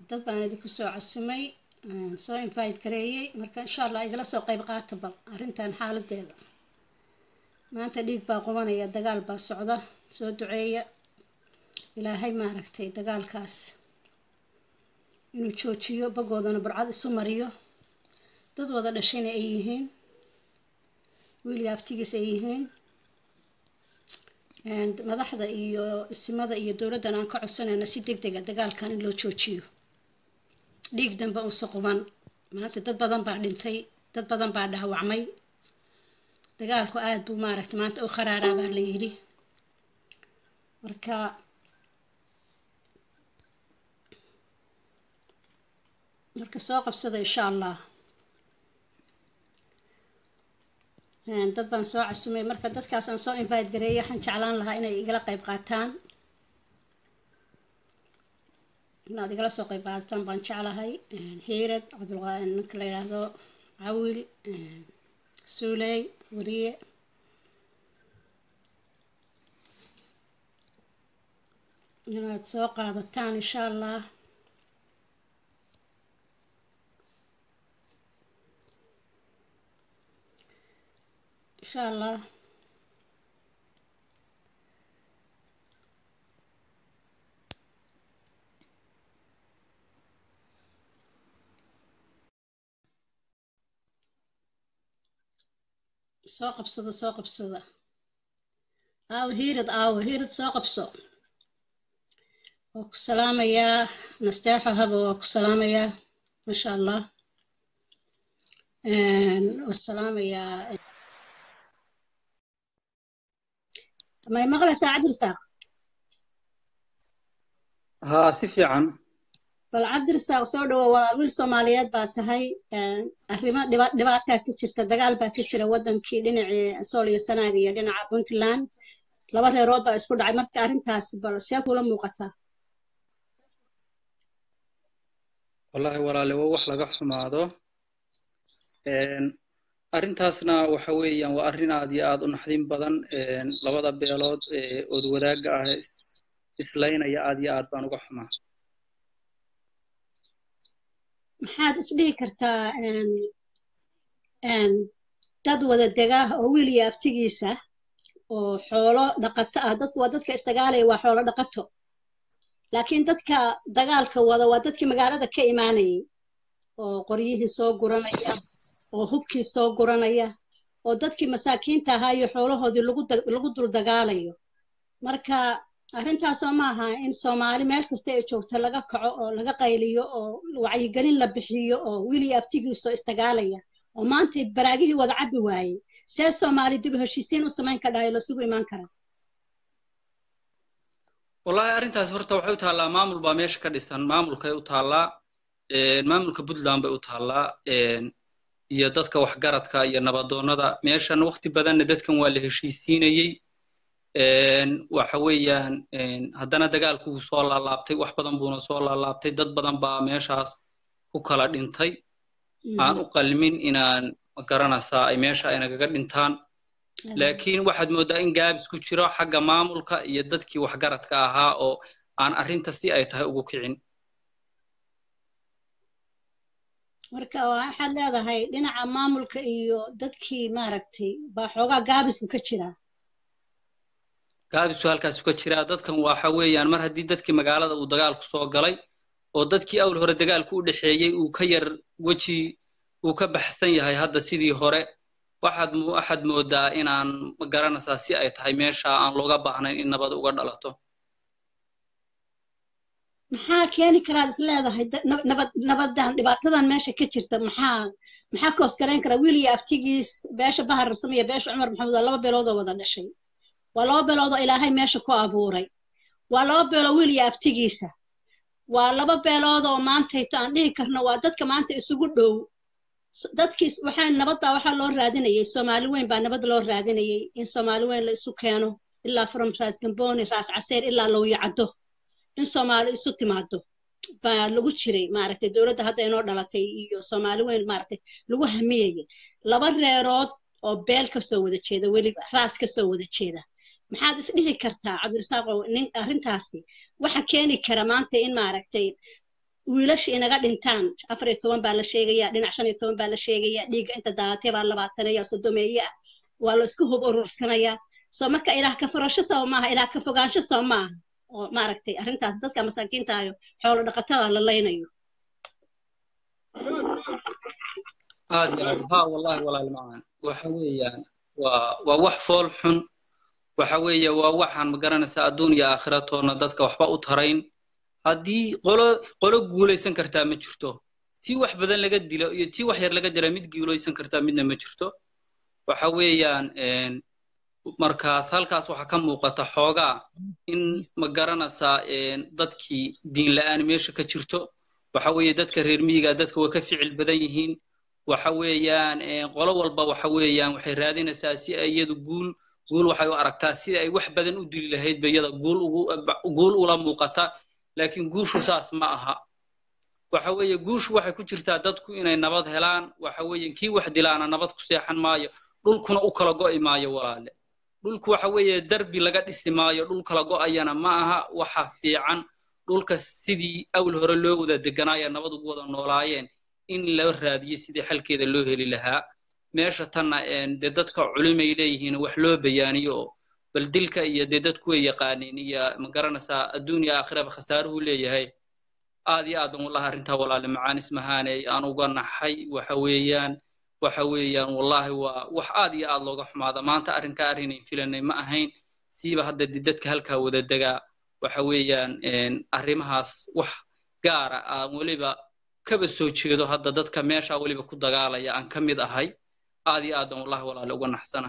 dad baan idinku soo casumay soo invite gareeyey marka insha allah igala soo qayb qaata bal arrintan xaaladeeda maanta dhiig baa qubanaya dagaal baa socda soo duceeya ilaahay maaragtay dagaalkaas inuu joojiyo bagoodana burcad isu mariyo dad wada dhashayna ay yihiin wiil aftigiis ay yihiin madaxda iyo isimada iyo dowladdan aan ka codsanayna si deg dega dagaalkan in loo joojiyo dhiig dambe uusa quban maanta dad badan baa dhintay dad badan baa dhaawacmay dagaalku aada buu maaragtay maanta u kharaaraa baa la yidhi marka marka soo qabsada insha allah dad baan soo casumay marka dadkaas aan soo invite gareeyay waxaan jeclaan lahaa inay igala qayb qaataan inaad igala soo qayb qaataan baan jeclahay hiirad cabdulqa ninka la yidhaahdo cawil suuley wariye inaad soo qaadataan insha allah insha allah soo qabsada soo qabsada aawo hiirad aawo hiirad soo qabso waa ku salaamayaa nasteexo haba waa ku salaamayaa maasha allah waa salaamayaa may maqlaysaa cabdirasaaq haa si fiican bal cabdirasaaq soo dhawo waa wiil soomaaliyeed baa tahay arrimo dhiba dhibaataa ka jirta dagaal baa ka jira waddankii dhinacii sool iyo sanaag iyo dhinaca puntland laba reerood baa isku dhacay marka arrintaas bal see kula muuqataa wallaahi walaale waa wax laga xumaado arrintaasna waxa weeyaan waa arrin aad iyo aad u naxdin badan labada beelood ood wadaagga ah islaynaya aad iyo aad baan uga xumaa maxaad isdhihi kartaa dad wada degaah oo wiil iyo aftigiisa oo xoolo dhaqato ah dadku waa dadka isdagaalaya waa xoolo dhaqato laakiin dadka dagaalka wada waa dadkii magaalada ka imaanayay oo qoryihii soo guranaya oo hubkii soo guranaya oo dadkii masaakiinta ahaa iyo xoolahoodii lagu dul dagaalayo marka arrintaasoo ma aha in soomaali meel kasta ay joogto laga kaco oo laga qayliyo oo wacyigelin la bixiyo oo wiil iyo abtigiisoo isdagaalaya oo maanta baraagihii wada cabbi waayey see soomaali dib u heshiisiin u samayn kadhayo lasugu imaan karaa wallaahi arrintaas horta waxay u taallaa maamul baa meesha ka dhisan maamulkay u taallaa maamulka puntland bay u taallaa iyo dadka waxgaradka iyo nabadoonnada meeshan waqti badanna dadkan waa la heshiisiinayey waxa weeyaan haddana dagaalku wuu soo laalaabtay wax badan buuna soo laalaabtay dad badan baa meeshaas ku kala dhintay aan u qalmin inaan magaranaysaa ay meesha ay nagaga dhintaan laakiin waxaad mooddaa in gaabis ku jiro xagga maamulka iyo dadkii waxgaradka ahaa oo aan arrinta si ay tahay ugu kicin marka waxaad leedahay dhinaca maamulka iyo dadkii maaragtay baa xoogaa gaabisku ka jiraa gaabisku halkaasu ka jiraa dadkan waxa weeyaan mar haddii dadkii magaalada uu dagaalku soo galay oo dadkii awl hore dagaalku u dhexeeyey uu ka yar weji uu ka baxsan yahay hadda sidii hore waxaad waxaad moodaa inaan magaranaysaa si ay tahay meesha aan looga baahnayn in nabad uga dhalato maxaa keeni karaad is leedahay nabad nabadan dhibaatadan meesha ka jirta maxaa maxaa ka hoosgarayn karaa wiil iyo aftigiis beesha bahar rasam iyo beesha cumar maxamed waa laba beelood oo wada dhashay waa laba beelood oo ilaahay meesha ku abuuray waa laba beelood wiil iyo aftigiisa waa laba beelood oo maantayto aan dhihi karno waa dadka maanta isugu dhow dadkii waxaa nabad baa waxaa loo raadinayay soomaali weyn baa nabad loo raadinayay in soomaali weyn la isu keeno ilaa from raas gamboni raas caseer ilaa lowyacaddo in soomaali isu timaado baa lagu jiray maaragtay dowladda hadda inoo dhalatay iyo soomaali weyn maaragtay lagu hamiyayay laba reerood oo beel ka soo wada jeeda weliba raas ka soo wada jeeda maxaad isdhihi kartaa cabdirasaaqow nin arrintaasi waxa keeni kara maanta in maaragtay wiilasha inaga dhintaan afar iyo toban baa la sheegaya dhinac shan iyo toban baa la sheegaya dhiigga inta daadatay baa labaatanaya sodomeeye ah waa la isku hub urursanayaa soo marka ilaah ka furasho soo maaha ilaah ka fogaansho soo maaha oo maaragtay arrintaas dadka masaakiintaayo xoolo dhaqatada la laynayo aad iyo aad ha wallahi walaal macaan waxa weeyaan waa waa wax fool xun waxa weeye waa waxaan ma garanaysaa adduun iyo aakhiratoona dadka waxba u tarayn haddii qolo qolo guulaysan kartaa ma jirto tii wax badan laga dilo iyo tii wax yar laga dila mid guulaysan kartaa midna ma jirto waxa weeyaan markaas halkaas waxaa ka muuqata xoogaa in ma garanaysaa dadkii diin la'aan meesha ka jirto waxa weeye dadka reer miyiga dadka way ka ficil badan yihiin waxa weeyaan qolo walba waxa weeyaan waxay raadinaysaa si ay iyadu guul guul waxay u aragtaa sida ay wax badan u dili lahayd ba iyada guul ugu guul ula muuqata laakiin guushu saas ma aha waxa weeye guushu waxay ku jirtaa dadku inay nabad helaan waxa weeye kii wax dilaana nabad ku seexan maayo dhulkuna u kala go'i maayo walaale dhulku waxa weeye darbi laga dhisi maayo dhul kala go'ayana ma aha waxa fiican dhulka sidii awl hore loo wada deganaaya nabad ugu wada noolaayeen in la raadiyo sidii xalkeeda loo heli lahaa meesha tanna dee dadka culimay leeyihiin wax loo bayaaniyo oo bal dilka iyo dee dadku way yaqaaniin iyo ma garanaysaa adduun iyo aakhiraba khasaaruhu leeyahay aad iyo aad ban wallahi arrintaa walaale macaan ismahaaney aan uga naxay waxa weeyaan waxa weeyaan wallahi waa wax aad iyo aad looga xumaada maanta arrinkaa arrinay filanay ma ahayn siiba hadda dee dadka halkaa wada degaa waxa weeyaan arrimahaas wax gaara aan weliba kaba soo jeedo hadda dadka meesha weliba ku dagaalaya aan ka mid ahay aad iyo aad ban wallahi walaale uga naxsana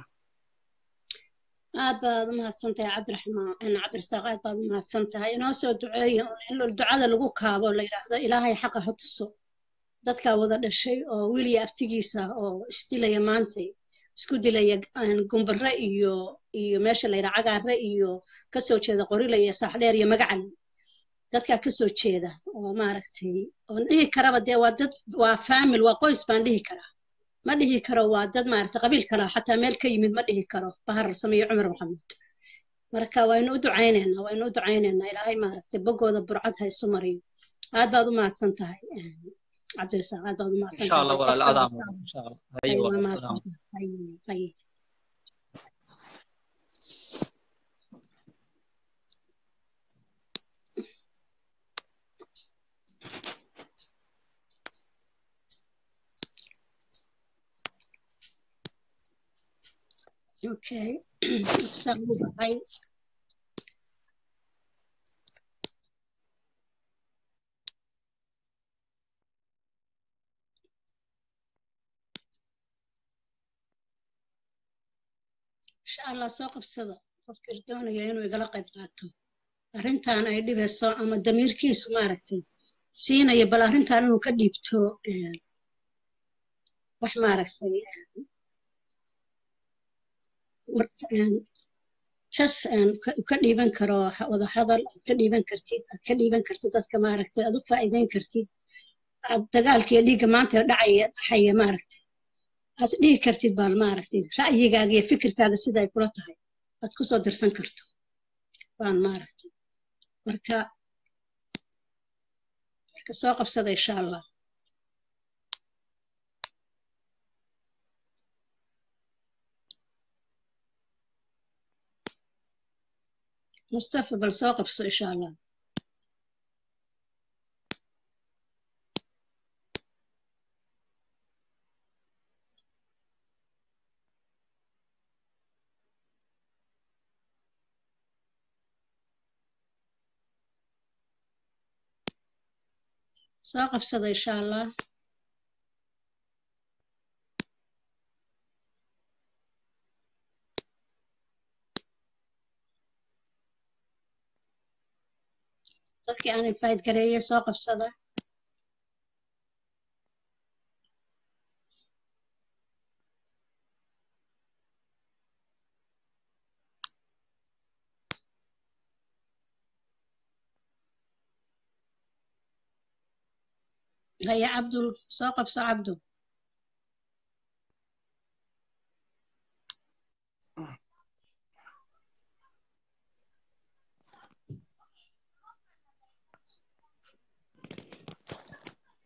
aad baad u mahadsan tahay cabdiraxmaan cabdirasaaq aad baad u mahadsan tahay inoo soo duceeya in ducada lagu kaabo la yidhaahdo ilaahay xaqa ha tuso dadkaa wada dhashay oo wiliya aftigiisa oo isdilaya maantay isku dilaya gumbare iyo iyo meesha la yidhaha cagaare iyo kasoo jeeda qorile iyo saaxdheer iyo magacal dadkaa kasoo jeeda oo maaragtay oon dhihi karaba dee waa dad waa faamil waa qoys baan dhihi karaa ma dhihi karo waa dad maaragtay qabiil kale xataa meel ka yimid ma dhihi karo bahar sameeye cumar maxamuud marka waynu u ducaynaynaa waynu u ducaynaynaa ilaahay maaragtay boggooda burcad ha isu mariyo aad baad u mahadsan tahay cabdirasaaq aad baad u mahadsan insha allah walaal adaa insha allah haye waa walaal mahadsan adaa tahay haye okay saa ugu baxay insha allah soo qabsada qofkii doonaya inuu igala qayb qaato arrintan ay dhibayso ama damiirkiisu maaragtay siinaya bal arrintan inuu ka dhiibto wax maaragtay jas ka dhiiban karo wada hadal aad ka dhiiban kartid aad ka dhiiban kartid dadka maaragtay aad u faa'iideyn kartid aad dagaalka iyo dhiigga maanta dhacaya dhaxaya maaragtay aad dhihi kartid baan maaragtay ra'yigaaga iyo fikirkaaga sida ay kula tahay aad ku soo dirsan karto baan maaragtay marka marka soo qabsada insha allah mustafa bal soo qabso insha allah soo qabsada insha allah dadkii aan invite gareeyay soo qabsada haya cabdul soo qabso cabdul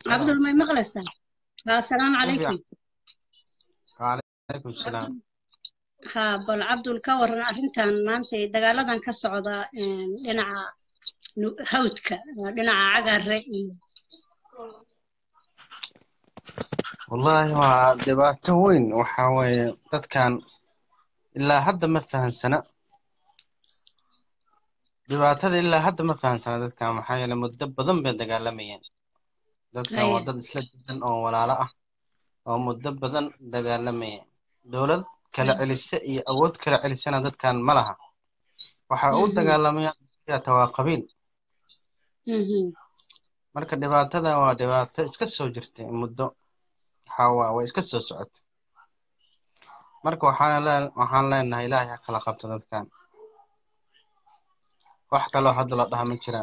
cabdul may maqlaysaa assalaamu calaykum وعليكم السلام ha bal cabdul ka waran arrintan maanta dagaaladan ka socda dhinaca hawdka dhinaca cagare iyo والله waa dhibaato weyn waxa weeye dadkan ilaa hadda ma fahansana dhibaatada ilaa hadda ma fahansana dadkan maxaa yeele muddo badan bay dagaalamayeen dadkan waa dad isla jidan oo walaalo ah oo muddo badan dagaalamayeen dowlad kala celisa iyo awood kala celisana dadkan ma laha waxa u dagaalamayaan waa qabiil marka dhibaatada waa dhibaato iska soo jirtay muddo waxaa way iska soo socotay marka waxaan waxaan leenahay ilaahay ha kala qabto dadkan wax kaloo hadda la dhaha ma jiraan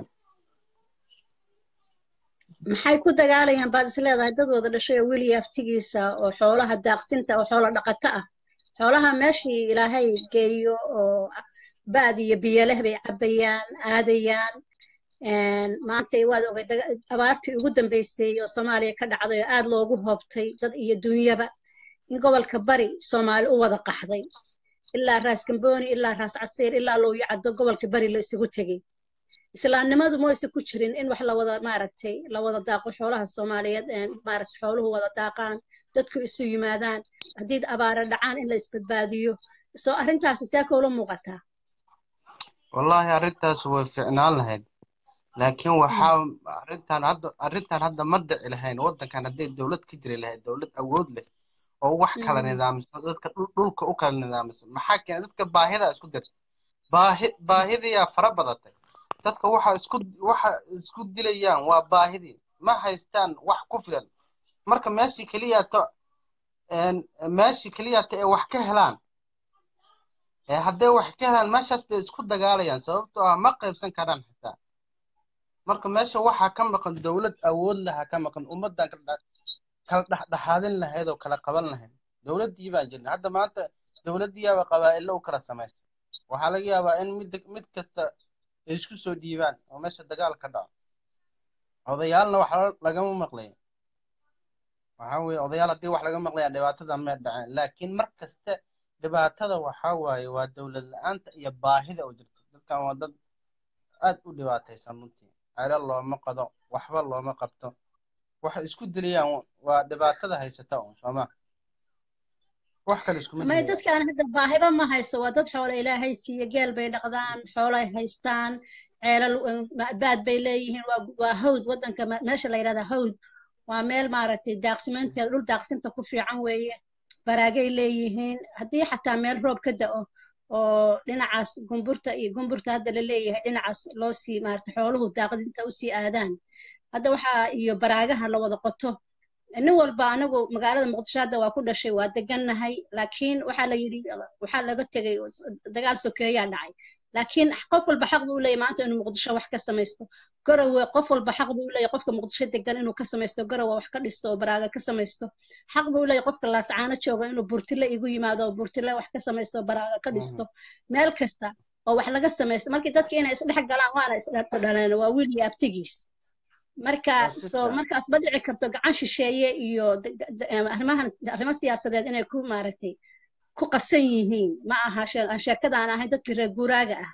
maxay ku dagaalayaan baad is leedahay dad wada dhashay oo weli aftigiisa oo xoolaha daaqsinta oo xoolo dhaqato ah xoolaha meeshii ilaahay geeyo oo baad iyo biyo leh bay cabbayaan aadayaan maanta waad ogay abaartii ugu dambeysay oo soomaaliya ka dhacday oo aad loogu hoobtay dad iyo dunyaba in gobolka bari soomaali u wada qaxday ilaa raas gambooni ilaa raas casiir ilaa looyo caddo gobolka bari la isugu tegey islaamnimadu mayse ku jirin in wax lawada maaragtay la wada daaqo xoolaha soomaaliyeed maaragtay xooluhu wada daaqaan dadku isu yimaadaan haddii abaara dhacaan in la isbadbaadiyo soo arrintaasi see koola muuqataa wallaahi arrintaas way ficnaan lahayd laakiin waxaa arrintan hadda arrintan hadda ma dhici lahayn waddankan hadday dowlad ka jiri lahayd dowlad awood leh oo wax kala nidaamsan dadka dhulka u kala nidaamsan maxaa keenay dadka baahidaa isku dir baahi baahidiyaa fara badatay dadka waxa isku waxa isku dilayaan waa baahidii ma haystaan wax ku filan marka meeshii keliyaato meeshii keliyaato ee wax ka helaan ee hadday wax ka helaan meeshaas bay isku dagaalayaan sababtoo ah ma qaybsan karaan xitaa marka meesha waxaa ka maqan dowlad awood laha ka maqan ummaddan kala dhexdhexaadin lahayd oo kala qaban lahayd dowladdii baan jirna hadda maanta dowladdiyaaba qabaa'ilo u kala samaysta waxaa laga yaabaa in mid mid kasta ay isku soo dhiibaan oo meesha dagaal ka dhaco odayaalna wax lagama maqlayo waxaa weeye odayaal haddii wax laga maqlaya dhibaatada may dhaceen laakiin mar kasta dhibaatada waxaa waaye waa dowlad la-aanta iyo baahida oo jirta dadkan waa dad aad u dhibaataysan runtii celo looma qado waxba looma qabto waxay isku dilayaan waa dhibaatada haysata un sooma wax kale iskuma may dadkaan hadda baahiba ma hayso waa dad xoolo ilaahay siiye geel bay dhaqdaan xoolay haystaan ceelal baad bay leeyihiin waa hawd waddanka meesha la yidhahdaa hawd waa meel maaragtay daaqsimeynteeda dhul daaqsinta ku fiican weeye baraagay leeyihiin haddii xataa meel roob ka da'o oo dhinacaas gumburta iyo gumburta hadda la leeyahay dhinacaas loo sii maaragtay xooluhu daaqdinta usii aadaan hadda waxaa iyo baraagaha la wada qoto nin walba anagu magaalada muqdisho hadda waa ku dhashay waa degannahay laakiin waxaa la yidhi waxaa laga tegay dagaal sokeeyaa dhacay laakiin qof walba xaq buu leeyahy maanta inuu muqdisho wax ka samaysto garowe qof walba xaq buu leeyahy qofka muqdisho degan inuu ka samaysto garowe wax ka dhisto oo baraaga ka samaysto xaq buu leeyahy qofka laascaano jooga inuu burtile igu yimaado oo burtile wax ka samaysto oo baraaga ka dhisto meel kasta oo wax laga samaysto markii dadka inay isdhex galaan waana isdhaleen waa wiil iyo abtigiis marka soo markaas ma dhici karto gacan shisheeye iyo arrimahan arrimo siyaasadeed inay ku maaragtay ku qasan yihiin ma aha aan sheekadaan ahayn dadkii reer guuraaga ah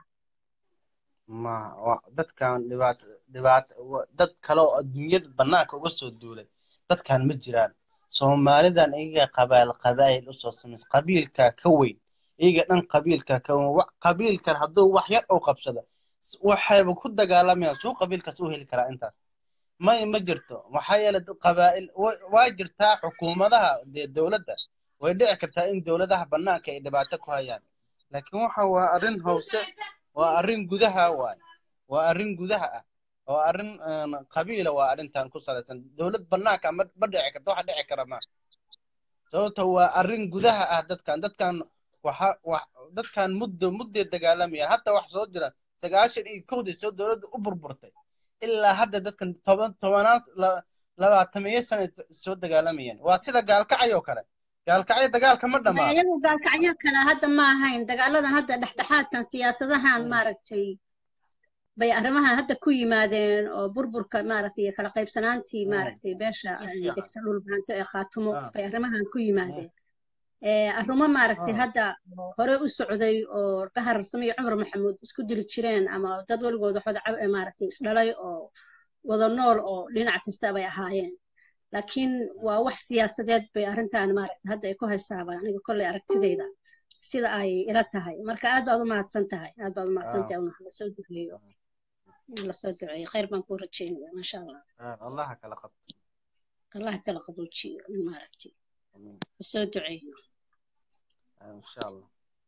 ma dadkan dhibaato dhibaato dad kale oo adduunyada bannaanka uga soo duulay dadkan ma jiraan soomaalidan iyaga qabaal qabaa'il usoo samaysa qabiilkaa ka weyn iyaga dhan qabiilkaa ka weyn qabiilkan hadduu wax yar oo qabsada waxayba ku dagaalamayaan suu qabiilkaas u heli karaa intaas may ma jirto maxaa yeele qabaa'il waa jirtaa xukuumadaha dee dowladda way dhici kartaa in dowladaha bannaanka ay dhibaato ku hayaan laakiin waxa waa arrin hoose waa arrin gudaha waay waa arrin gudaha ah oo arrin qabiila waa arrintan ku salaysan dowlad bannaanka ma ma dhici karto waxa dhici kara ma sababto waa arrin gudaha ah dadkan dadkan waxa wax dadkan muddo mudday dagaalamayaan hadda wax soo jira sagaashan iyo kowdii soo dowladda u burburtay ilaa hadda dadkan toban tobanaan labaatamiyo sana soo dagaalamayaan waa sida gaalkacay oo kale gaalkacyo dagaalka ma dhammaado iyagu gaalkacyo kale hadda ma ahayn dagaaladan hadda dhexdhexaadkan siyaasadahan maaragtay bay arrimahan hadda ku yimaadeen oo burburka maaragtay iyo kala qaybsanaantii maaragtay beesha ay degta dhul baanto ee khaatumo bay arrimahan ku yimaadeen arrimo maaragtay hadda hore u socday oo bahar same iyo cumar maxamuud isku dili jireen ama dad weligood waxooda maaragtay isdhalay oo wada nool oo dhinac kasta bay ahaayeen laakiin waa wax siyaasadeed bay arrintan maaragtay hadda ay ku haysaaba aniga kolley aragtidayda sida ay ila tahay marka aad baad u mahadsan tahay aad baad u mahadsan tahay una lasoo duceeyo lasoo duceeyo khayr baan kuu rajeynaya maasha allah allaha kala qabto allah kala qaboojiyo maaragtay lasoo duceeyo insha allah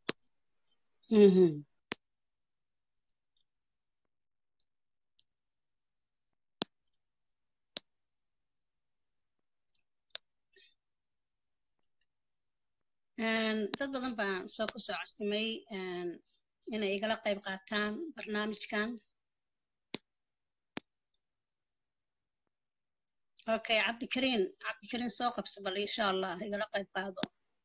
dad badan baan soo ku soo codsimay inay igala qayb qaataan barnaamijkan okay cabdikariin cabdikariin soo qabso bal insha allah igala qayb qaado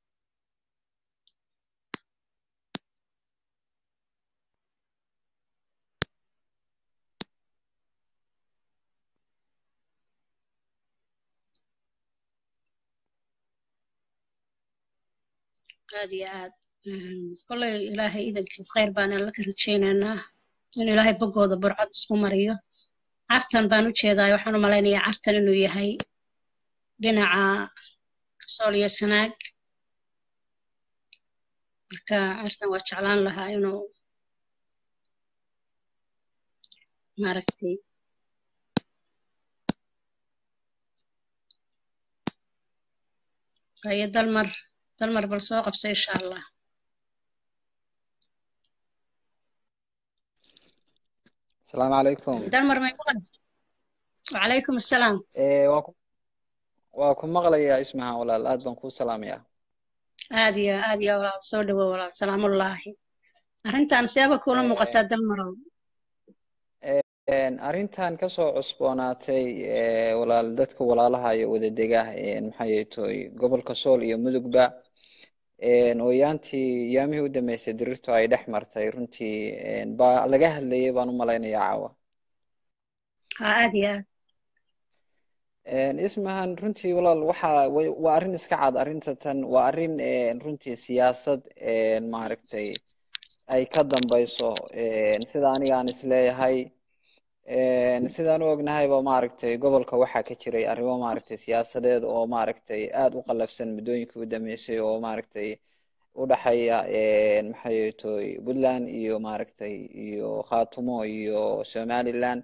aad iyo aad kolley ilaahay idankiis khayr baan alla ka rajaynaynaa in ilaahay boggooda burcad isku mariyo cartan baan u jeedaa waxaan u malaynayaa cartan inuu yahay dhinaca sool iyo sanaag marka cartan waa jeclaan lahaa inuu maaragtay waayo dalmar dalmar bal soo qabso insha allah asalaamu calaykum dalmar may maqlaysa wacalaykum assalaam waa ku waa ku maqlayaa ismaha walaal aad baan kuu salaamayaa aad iyo aad iyo walaal soo dhawow walaal salaamullaahi arrintan seeba kuula muuqataa dalmarow arrintan kasoo cusboonaatay walaal dadka walaalaha iyo wadadega maxay toy gobolka sool iyo mudugba ooyaantii yaamihii u dambeysay dirirtu ay dhex martay runtii baa laga hadlayay baan u malaynayaa caawa ha aad iyo aad ismahan runtii walaal waxa waa arrin iska cad arrinta tan waa arrin runtii siyaasad maaragtay ay ka dambayso sida aniga aan isleeyahay sidaan u ognahayba maaragtay gobolka waxaa ka jiray arrimo maaragtay siyaasadeed oo maaragtay aada u qallafsan muddooyinkii u dambeysay oo maaragtay u dhaxeeya maxay toy puntland iyo maaragtay iyo khaatumo iyo somaliland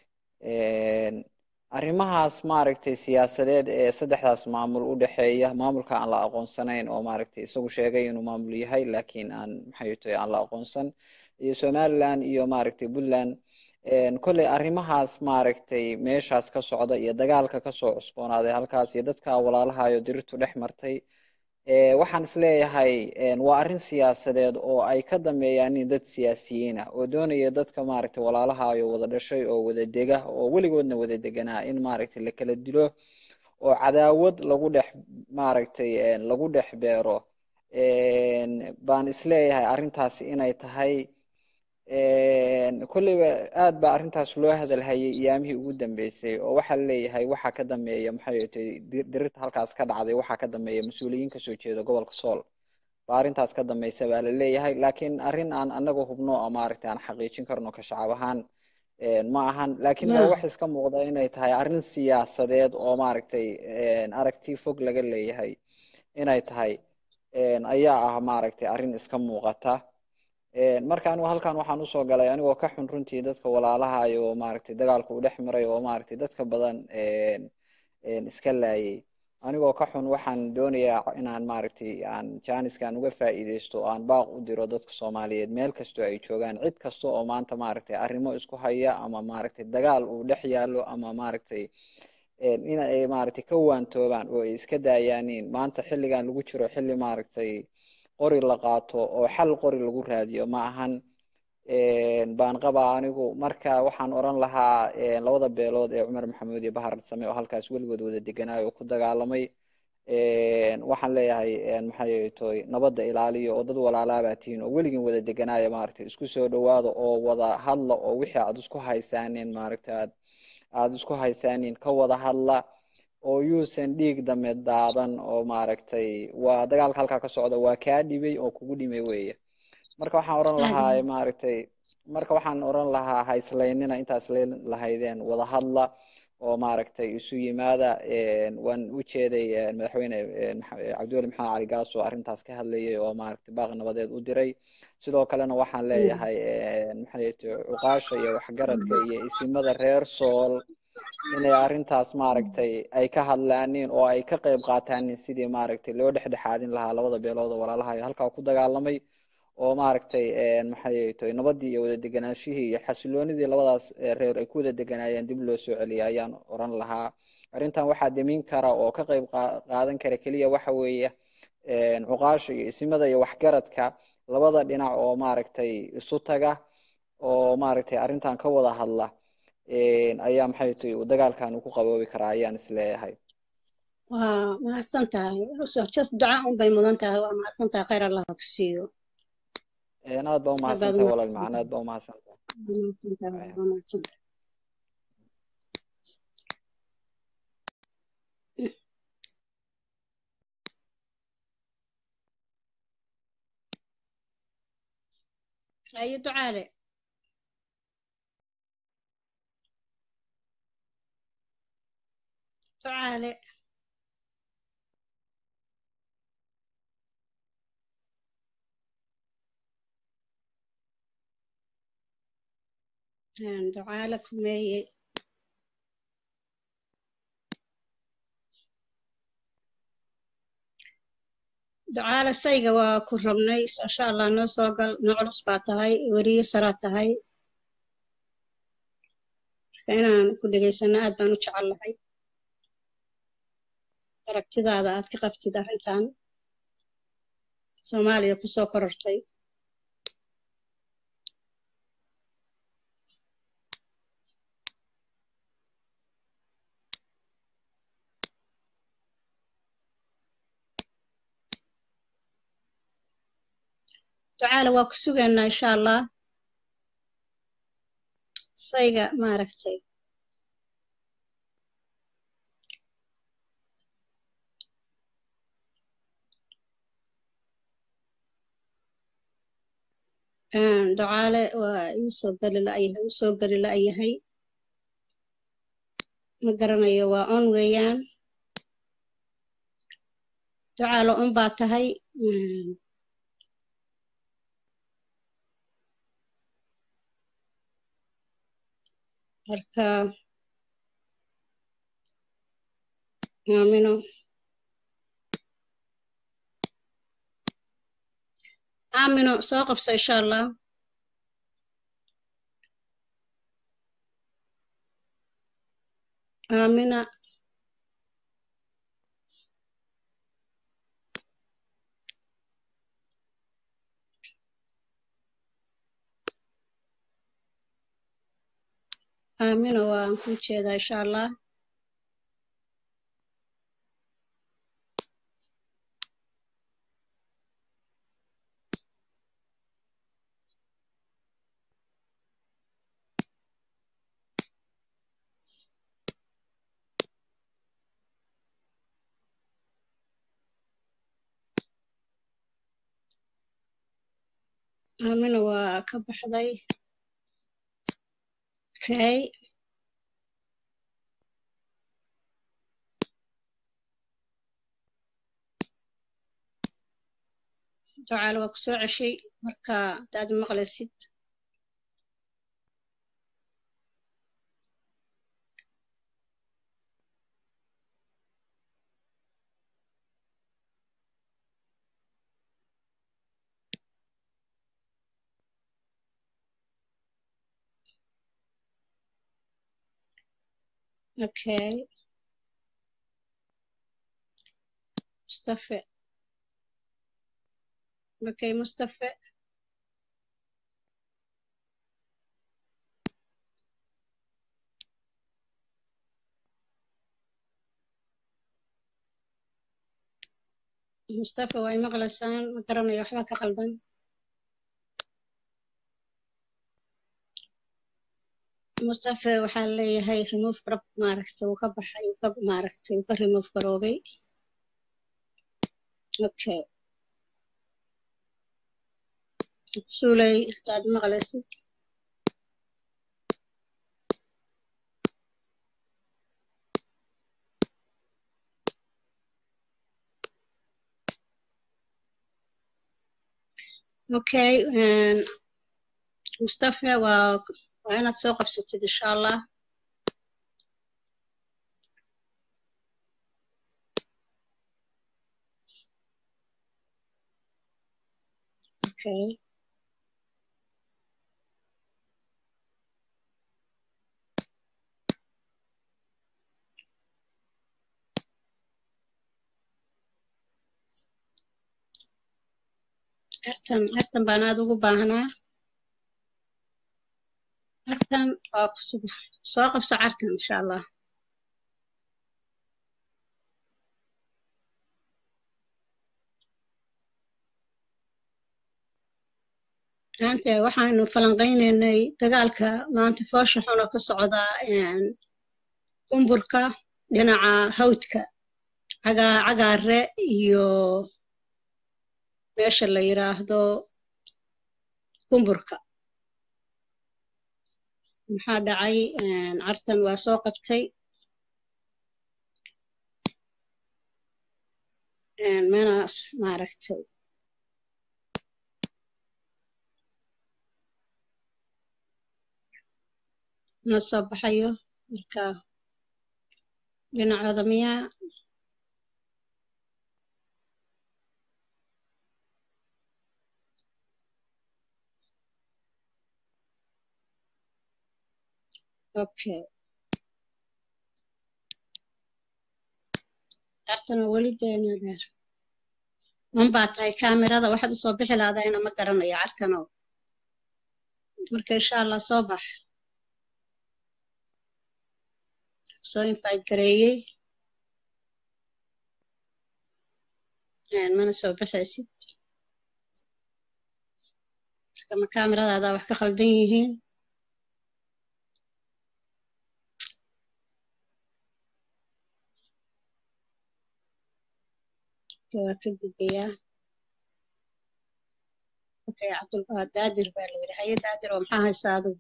arrimahaas maaragtay siyaasadeed ee saddexdaas maamul u dhexeeya maamulka aan la aqoonsanayn oo maaragtay isagu sheegay inuu maamul yahay laakiin aan maxay toy aan la aqoonsan iyo somaliland iyo maaragtay puntland kolley arrimahaas maaragtay meeshaas ka socda iyo dagaalka kasoo cusboonaaday halkaas iyo dadka walaalahayo dirirtu dhex martay waxaan isleeyahay waa arrin siyaasadeed oo ay ka dambeeyaan dad siyaasiyiin ah oo doonaya dadka maaragtay walaalahayo wada dhashay oo wada dega oo weligoodna wada deganaa in maaragtay la kala dilo oo cadaawad lagu dhex maaragtay lagu dhex beero baan isleeyahay arrintaasi inay tahay kolleyba aad baa arrintaas loo hadalhayay iyaamihii ugu dambeysay oo waxaa laleeyahay waxaa ka dambeeya maxay tay dirirta halkaas ka dhacday waxaa ka dambeeya mas-uuliyiin kasoo jeeda gobolka sool baa arrintaas ka dambeysa baa laleeyahay laakiin arrin aan anaga hubno oo maaragtay aan xaqiijin karno ka shacab ahaan ma ahan laakiin waa wax iska muuqda inay tahay arrin siyaasadeed oo maaragtay aragti fog laga leeyahay inay tahay ayaa ah maaragtay arrin iska muuqata marka anigu halkan waxaan usoo galay anigoo ka xun runtii dadka walaalahayo oo maaragtay dagaalku u dhex maray oo maaragtay dadka badan iska laayay anigoo ka xun waxaan doonayaa inaan maaragtay aan janiskan uga faa'iideysto oo aan baaq u diro dadka soomaaliyeed meel kastoo ay joogaan cid kasta oo maanta maaragtay arrimo isku haya ama maaragtay dagaal uu dhex yaallo ama maaragtay in ay maaragtay ka waantoobaan oo ay iska daayaanin maanta xilligan lagu jiro xilli maaragtay qori la qaato oo xal qori lagu raadiyo ma ahan baan qabaa anigu marka waxaan oran lahaa labada beelood ee cumar maxamuud iyo bahar same oo halkaas weligood wada deganaayo oo ku dagaalamay waxaan leeyahay maxay toy nabadda ilaaliyo oo dad walaalaabaa tihiin oo weligin wada deganaaya maaragtay isku soo dhawaada oo wada hadla oo wixii aad isku haysaaneen maaragtay aad aada isku haysaaniin ka wada hadla oo yuusan dhiig dame daadan oo maaragtay waa dagaalka halkaa ka socda waa kaa dhibay oo kugu dhimay weeye marka waxaan oran lahaa maaragtay marka waxaan oran lahaa ha islaynina intaa islayn lahaydeen wada hadla oo maaragtay isu yimaada waan u jeeday madaxweyne cabdiweli maxamed cali gaas oo arrintaas ka hadlayay oo maaragtay baaq nabadeed u diray sidoo kalena waxaan leeyahay maxay cuqaasha iyo waxgaradka iyo isimada reer sool inay arrintaas maaragtay ay ka hadlaanin oo ay ka qayb qaataanin sidii maaragtay loo dhexdhexaadin lahaa labada beelood oo walaalaha halkaa ku dagaalamay oo maaragtay maxay tahay nabadii iyo wada deganaashihii iyo xasiloonidii labadaas reer ay ku wada deganaayeen dib loo soo celiyay ayaan oran lahaa arrintan waxaa demin kara oo ka qayb qaadan kara keliya waxa weeye cuqaasha iyo isimada iyo waxgaradka labada dhinac oo maaragtay isu taga oo maaragtay arrintan ka wada hadla ayaa maxay tahay dagaalkan uu ku qaboobi karaa ayaan isleeyahay waa mahadsan tahay just duca un bay mudan tahay waa mahadsan tahay khayr allah ku siiyo aad baa umahadsan tahay walaal macana aad baa umahadsan tahay waa mahadsan tahay ayo ducaale ducaale ducaale kumeeye ducaale sayga waa ku rabnay insha allah noo soo gal noo culus baa tahay weriye saraa tahay marka inaan ku dhegaysano aad baan u jecel lahay aragtidaada aad ka qabtid arrintan soomaaliya kusoo korortay ducaale waa ku sugaynaa insha allah sayga maaragtay ducaale waa ii soo geli la'yahay uu soo geli la'yahay ma garanayo waa on weeyaan ducaale on baa tahay marka aamino aamino soo qabso insha allah aamina aamino waan ku jeedaa insha allah aamino waa ka baxday okay ducaale waa ku soo ceshay marka hadaad maqlaysid okay mustafe okay mustafe mustafa waa imaqlaysaan ma garanayo waxba ka qaldan mustafa waxaa leeyahay remove rab maaragtay uu ka baxay uu ka maaragtay uu ka remove garoobay okay suulay hadaad maqlaysid okay mustafa waa waa inaad soo qabsatid insha allah okay artan artan baan aad ugu baahnaa artan waa kusug soo qabso cartan insha allah maanta waxaanu falanqaynaynay dagaalka maanta foosha xun oo ka socda qumburka dhinaca hawdka cagaa cagaare iyo meesha la yiraahdo qumburka maxaa dhacay cartan waa soo qabtay menas maaragtay ma soo baxayo marka dhinacooda miyaa okay cartana weli deenadeer unbaa tahay kaamirada waxaad usoo bixi lahdayna ma garanayo cartano marka insha allah soo bax soo invite gareeyey mana soo baxaysid marka ma kaamiradaada wax ka khaldan yihiin waa ka gudbayaa okay cabdul daadir baa la yidhi haye daadir oo maxaa haysaa adigu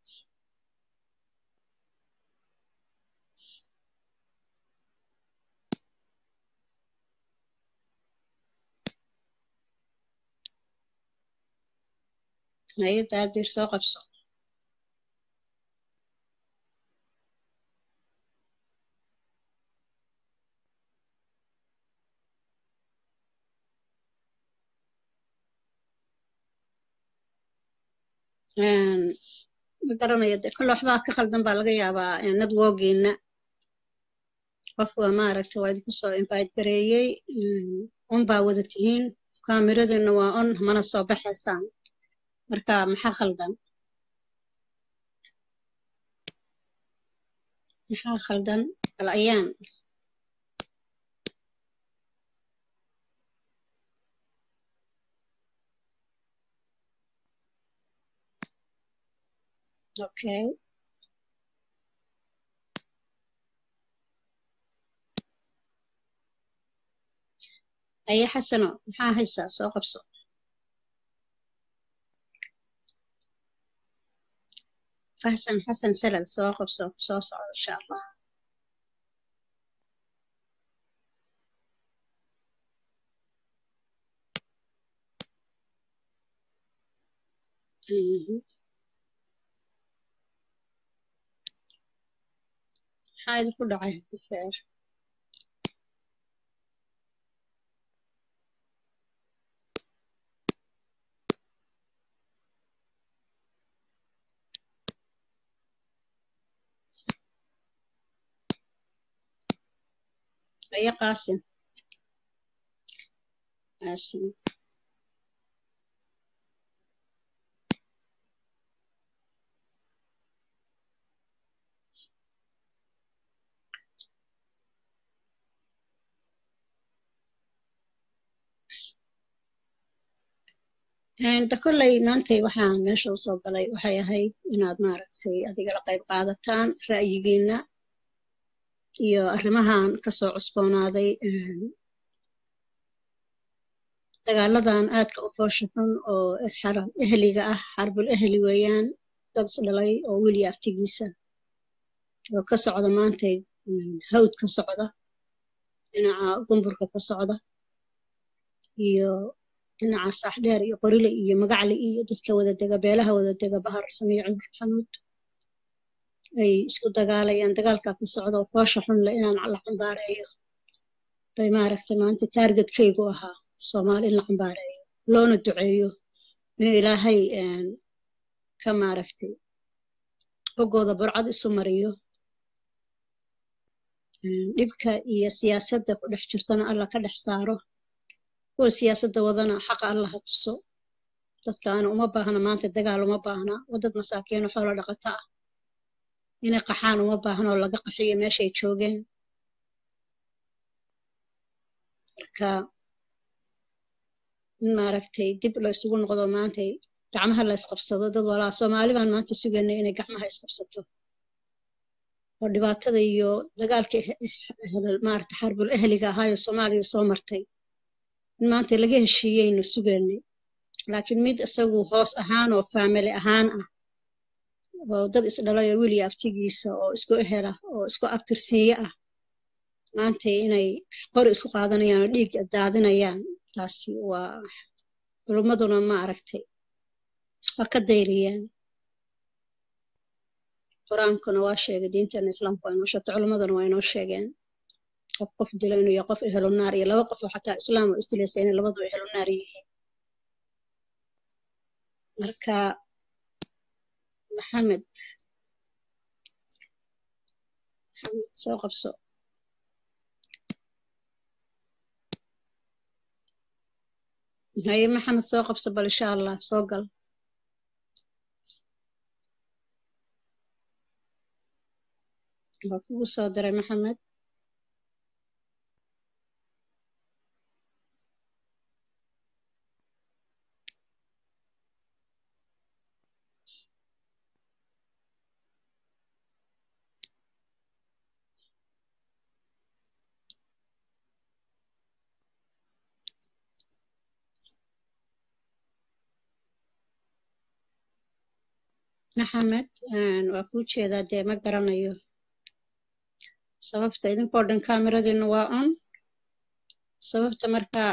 haye daadir soo qabso ma garanayo de kolle waxbaa ka khaldan baa laga yaabaa networkiina qof waa maaragta waa idinku soo invite gareeyey on baa wada tihiin kaamiradiina waa on mana soo baxaysaan marka maxaa khaldan maxaa khaldan bal ayaan okay aye xasano maxaa haysaa soo qabso fahsan xasan salal soo qabso soo socdo insha allah maxaa idinku dhacay difeer aye qaasim qaasim da kolley maantay waxaan meesha usoo galay waxay ahayd inaad maaragtay adiga la qayb qaadataan ra'yigiina iyo arrimahan kasoo cusboonaaday dagaaladan aadka u foosha xun oo ehliga ah xarbul ehli weeyaan dad isdhalay oo weliya aftigiisa oo ka socda maantay hawd ka socda dhinaca gumburka ka socda iyo dhinaca saaxdheer iyo qorile iyo magacli iyo dadka wada dega beelaha wada dega bahar samiyo cumar xanuud ay isku dagaalayaan dagaalkaa ka socda oo foosha xun le inaan la cambaareeyo bay maaragtay maanta taargetkaygu ahaa soomaali in la cambaareeyo loona duceeyo inuu ilaahay ka maaragtay boggooda burcad isu mariyo dhibka iyo siyaasadda ku dhex jirtana alla ka dhex saaro kuwa siyaasadda wadana xaqa alla ha tuso dadkaana uma baahna maanta dagaal uma baahna waa dad masaakiino xoolo dhaqato ah inay qaxaan uma baahna oo laga qaxiyo meeshay joogeen marka in maaragtay dib la isugu noqdo maantay gacmaha la isqabsado dad walaa soomaali baan maanta sugaynay inay gacmaha isqabsato oo dhibaatada iyo dagaalka maarata xarbul ehliga ahaayo soomaaliya soo martay in maanta laga heshiiyeynu sugaynay laakiin mid isagu hoos ahaan oo faamili ahaan ah oo dad isdhalay oo weliya aftigiisa oo isku ehela oo isku abtirsiiye ah maanta inay qori isku qaadanayaan oo dhiig daadinayaan taasi waa culummaduna ma aragtay waa ka dayriyeen qur-aankuna waa sheegay diinteena islaamku waa inoo sheegtay culummaduna waa inoo sheegeen qof qof dilo inuu yahay qof ehelo naar iyo laba qof oo xataa islaam oo isdilaysa inay labadu ehelo naar yihiin marka maxamed maxamed soo qabso haye maxamed soo qabso bal insha allah soo gal waa kugu soo diray maxamed maxamed waa kuu jeedaa dee ma garanayo sababta idinkoo dhan kameradiinu waa on sababta markaa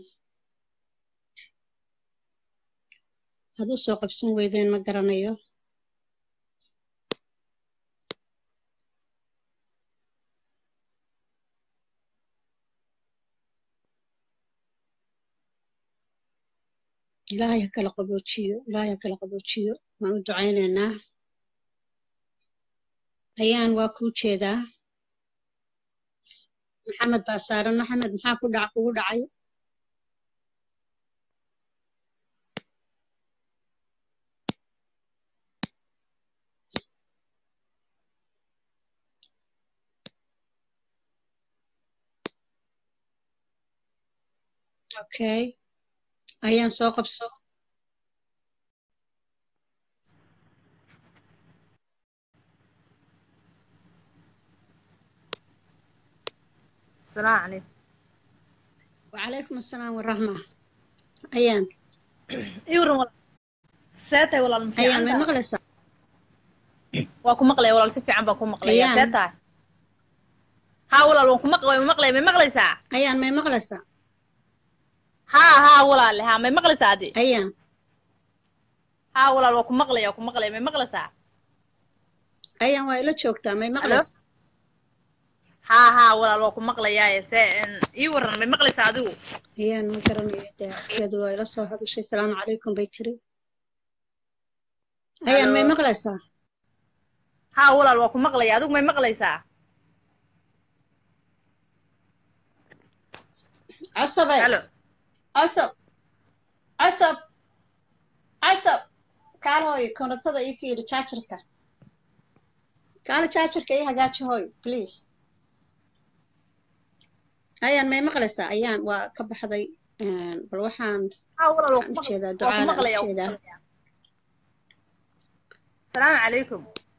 aad u soo qabsan weydeen ma garanayo ilaahay ha kala qaboojiyo ilaahay ha kala qaboojiyo waan u ducaynaynaa ayaan waa kuu jeedaa maxamed baa saaran maxamed maxaa ku dhac kugu dhacay okay ayaan soo qabso السلام عليكم وعليكم السلام والرحمة أيان يورم ولا ساتay walaal ma أيان ما fiican مغلسة waa ku maqlaya walaal si fiican baan ku maqlaya Ayaan. see tahay haa walaal waan ku maqlaya ma maqlaya may maqlaysaa أيان ما مغلسة haa haa walaale haa may maqlaysaa adi أيان haa walaal waa ku maqlaya waa ku maqlaya may maqlaysaa أيان وإلا جوكتا ما مغلسة haa haa walaal waa ku maqlayaaye see ii waran may maqlaysaa adigu أيان ما قرني كذا وإلا صوح هذا الشيء السلام عليكم بيتري أيان ما Hello. مغلسة haa walaal waa ku maqlaya adigu may maqlaysaa عصبي halo عصب عصب عصب كان هوي كونتدا إيه في الشاشركة كان الشاشركة إيه هجاتش هوي بليز ayaan may maqlaysaa ayaan waa ka baxday bal waxaan ها والله لو waxaan u jeedaa waa ku ducaala aan u maqlayaa waa ku jeedaa maqlayaa asalaamu calaykum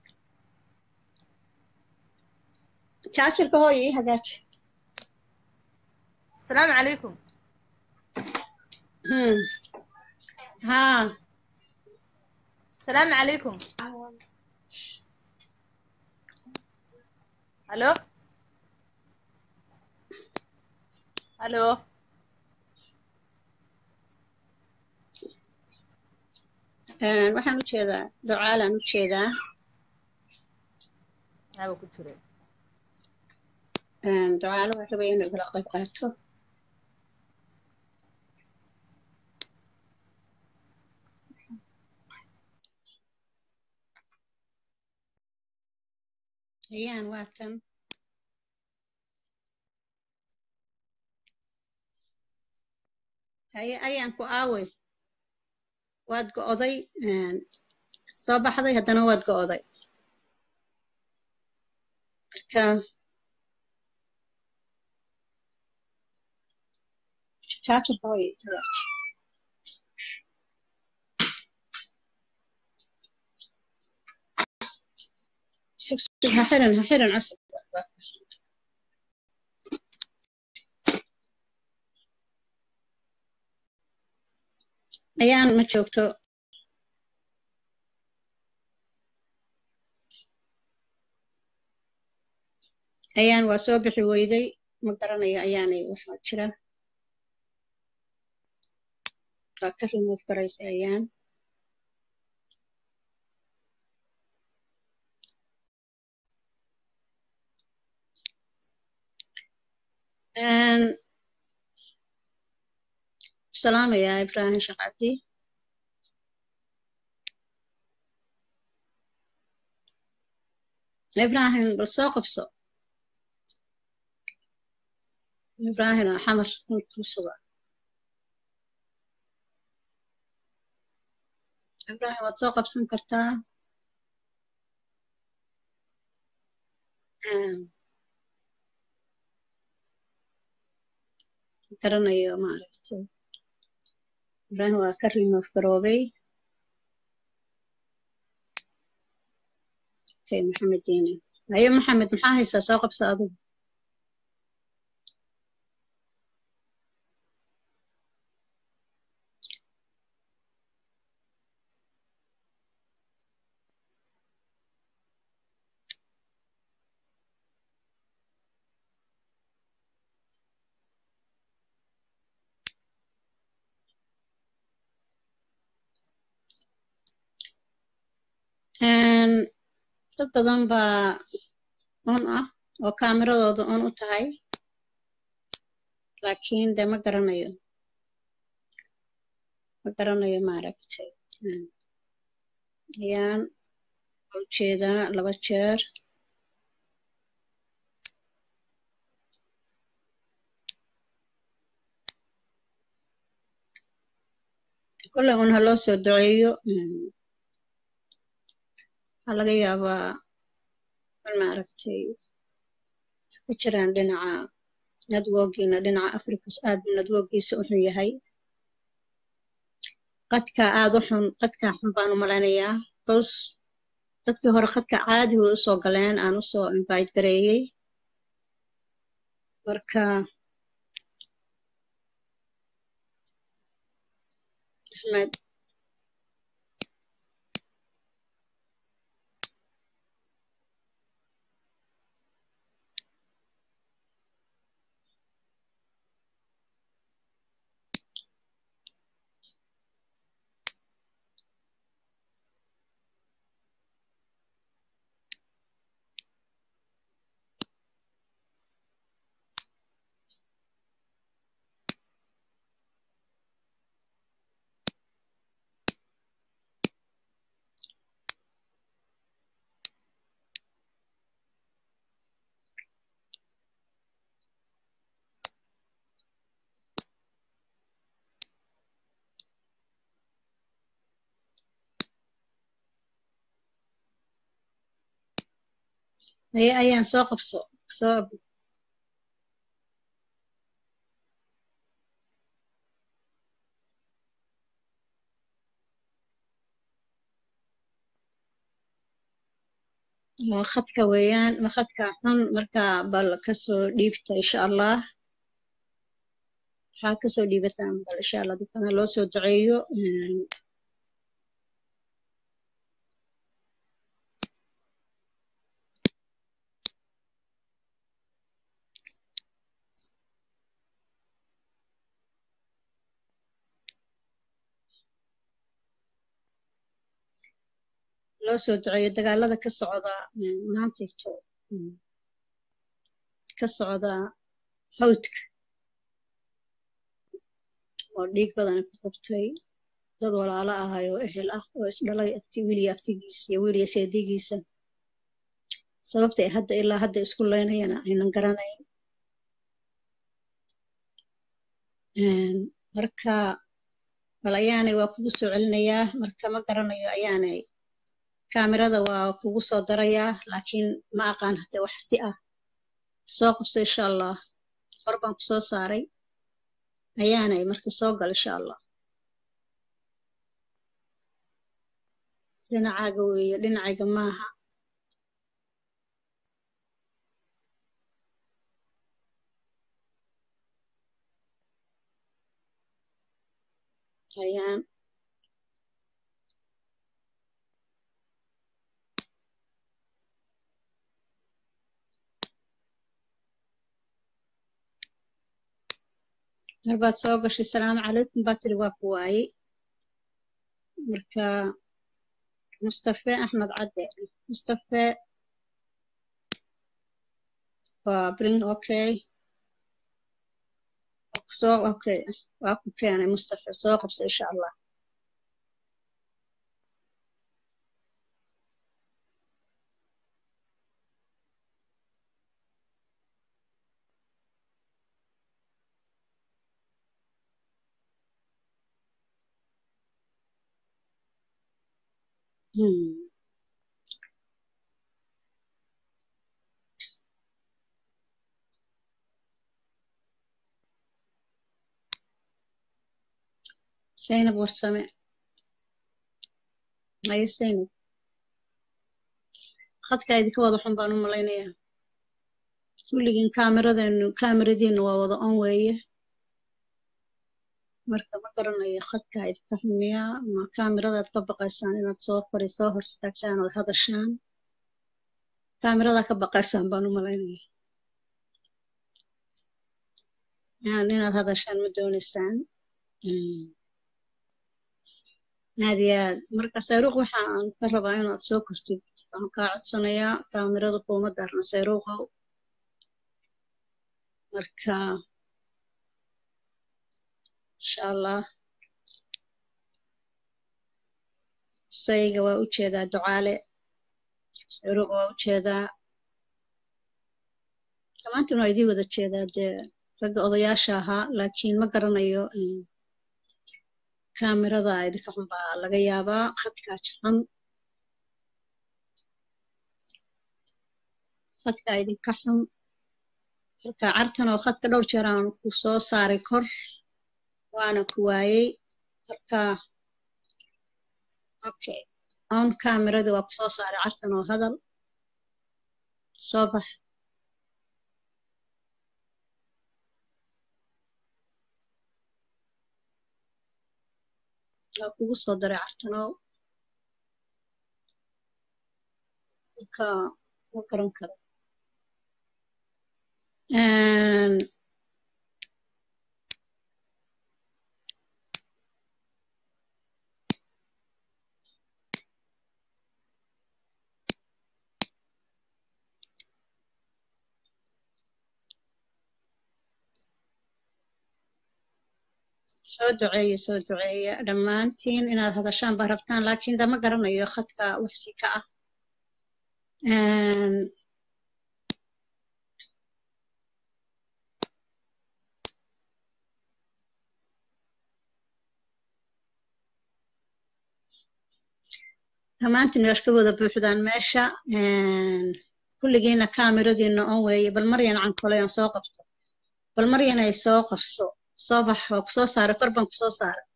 jaajarka hooyo ii hagaaji asalaamu calaykum Hmm. haa asalaamu calaykum halo halo Een, waxaan u jeedaa ducaalaan u jeedaa haba ku jire Een, ducaalo waan rabay inuu igala qayb qaato ayaan waa tan haye ayaan ku aaway waad go'oday Een, soo baxday haddana waad go'oday marka jaajarka hooyo ii hagaaji sug sug ha xiran ha xiran cusub ayaan ma joogto ayaan waa soo bixi weyday ma garanayo ayaanay waxaa jira waa ka remove garaysa ayaan Een, salaamayaa ibraahim sheekh cabdi ibraahim bal soo qabso ibraahim oo xamar ku suga ibraahim waad soo qabsan kartaa Een, garanayo maaragtay ibraahim waa ka remove garoobay okay maxamed diine haye maxamed maxaa haysaa soo qabso adigu Een, dad badan baa on ah oo kaameradooda on u tahay laakiin de ma garanayo ma garanayo maaragtay Een, ayaan u jeedaa laba jeer kolley un ha loo soo duceeyo Een, waxaa laga yaabaa in maaragtay ku jiraan dhinaca networkiina dhinaca africas aad buu networkiisa u xun yahay qadka aad u xun qadka xun baan u malaynayaa bcause dadkii hore khadka caadi way usoo galeen aan usoo invite gareeyey marka axmed haye ayaan soo qabso soo waa khadka weeyaan ma khadka xun marka bal kasoo dhiibta insha allah waxaa kasoo dhiibataan bal insha allah dadkana loo soo duceeyo Een, loo soo duceeyo dagaalada ka socda een, maantayto een, ka socda hawdka oo dhiig badan ku qabtay dad walaalo ahay oo ehel ah oo isdhalay abti wiiliya abtigiisa iyo wiiliya seedigiisa sababta ay hadda ilaa hadda isku leynayana aynan garanayn Een, marka bal ayaanay waa kugu soo celinayaa marka ma garanayo ayaanay kaamirada waa kugu soo darayaa laakiin ma aqaan hadda wax si ah soo qabso insha allah hor baan ku soo saaray ayaanay marka soo gal insha allah dhinacaaga weeye dhinacayga maaha ayaan mar baad soo gashay salaamu calaykum baa tiri waa ku waayey marka mustafe axmed cadde mustafe waa bring okay soo okay waa ku keenay mustafe soo qabsa insha allah Hmm. zaynab warsame haye zaynab khadka idinka wada xun baan u malaynayaa kulligiin kaamiradeenu kaamiradiinu waa wada on weeye marka ma garanayo khadka idinka xumiyaa ma kaamiradaad ka baqaysaan inaad soo kori soo hor istaagtaan ood hadashaan kaamiradaa ka baqaysaan baan u malaynaya yani inaad hadashaan ma doonaysaan Mm. aad iyo aad marka sayruuq waxa aan ka rabaa inaad soo kortid waxaan kaa codsanayaa kaamirada kuuma daarna sayruuqow marka insha allah sayga waa u jeedaa ducaale sayruuq waa u jeedaa dhammaantiin waa idii wada jeedaa dee ragga odayaasha ahaa laakiin ma garanayo mm, kaamirada idinka xun baa laga yaabaa khadkaa jaxan khadkaa idinka xun marka cartan oo khadka dhowr jeer aan ku soo saaray kor waana ku waayey marka okay on kaamirada waa ku soo saaray cartan oo hadal soo bax waa kugu soo daray cartanow marka ma garan karo Een, soo duceeya soo duceeya dhammaantiin inaad hadashaan baa rabtaan laakiin dama garanayo khadka waxsi ka ah Een, dhammaantiin waa ka wada buuxdaan meesha Een, kulligiina kaamiradiina on weeye bal maryan cankoley aan soo qabto bal maryan ay soo qabso soo bax waa ku soo saaray kor baan ku soo saaray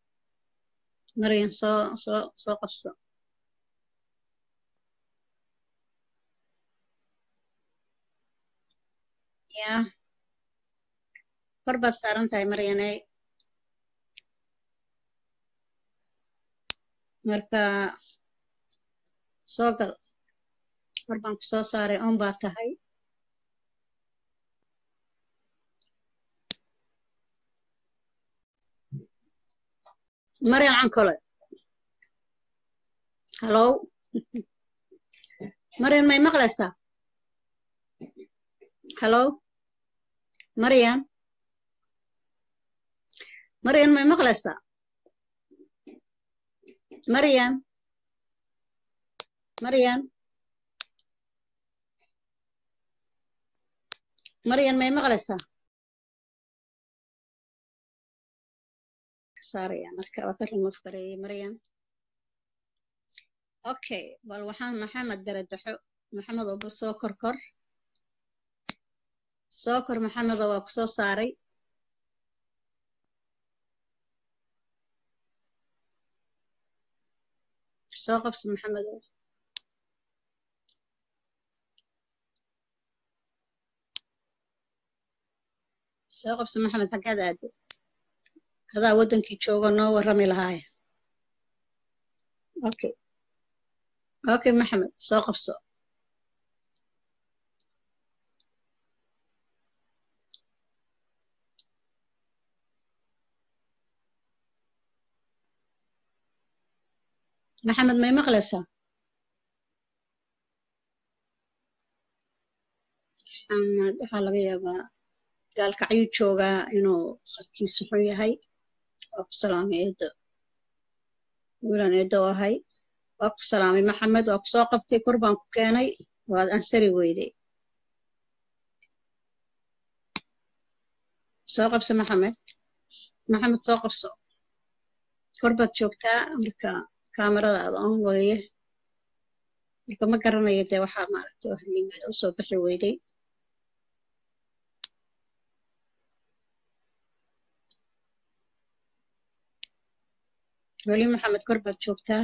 maryan soo soo soo qabso ya kor baad saaran tahay maryaney marka soo gal kor baan ku soo saaray on baa tahay maryan cankole hallow maryan may maqlaysaa hallow maryan maryan may maqlaysaa maryan maryan maryan may maqlaysaa saaraya marka waa ka remove gareeyey maryan okay bal waxaan maxamed garadaxo maxamed oo bal soo kor kor soo kor maxamedo waa ku soo saaray soo qabso maxamedo soo qabso maxamed xaggaad aade hadaa waddankii joogo noo warrami lahaaya okay okay maxamed soo qabso maxamed may maqlaysaa maxamed waxaa laga yaabaa gaalkacyuu joogaa inuu khadkiisu xun yahay waa ku salaamay eedo wiilan eedo ahay waa ku salaamay maxamed waa ku soo qabtay kor baan ku keenay waad ansari weyday soo qabso maxamed maxamed soo qabso kor baad joogtaa marka kaamarada aad on weeye marka ma garanayo dee waxaa maaragtay halimeeda u soo bixi weyday weli maxamed kor baad joogtaa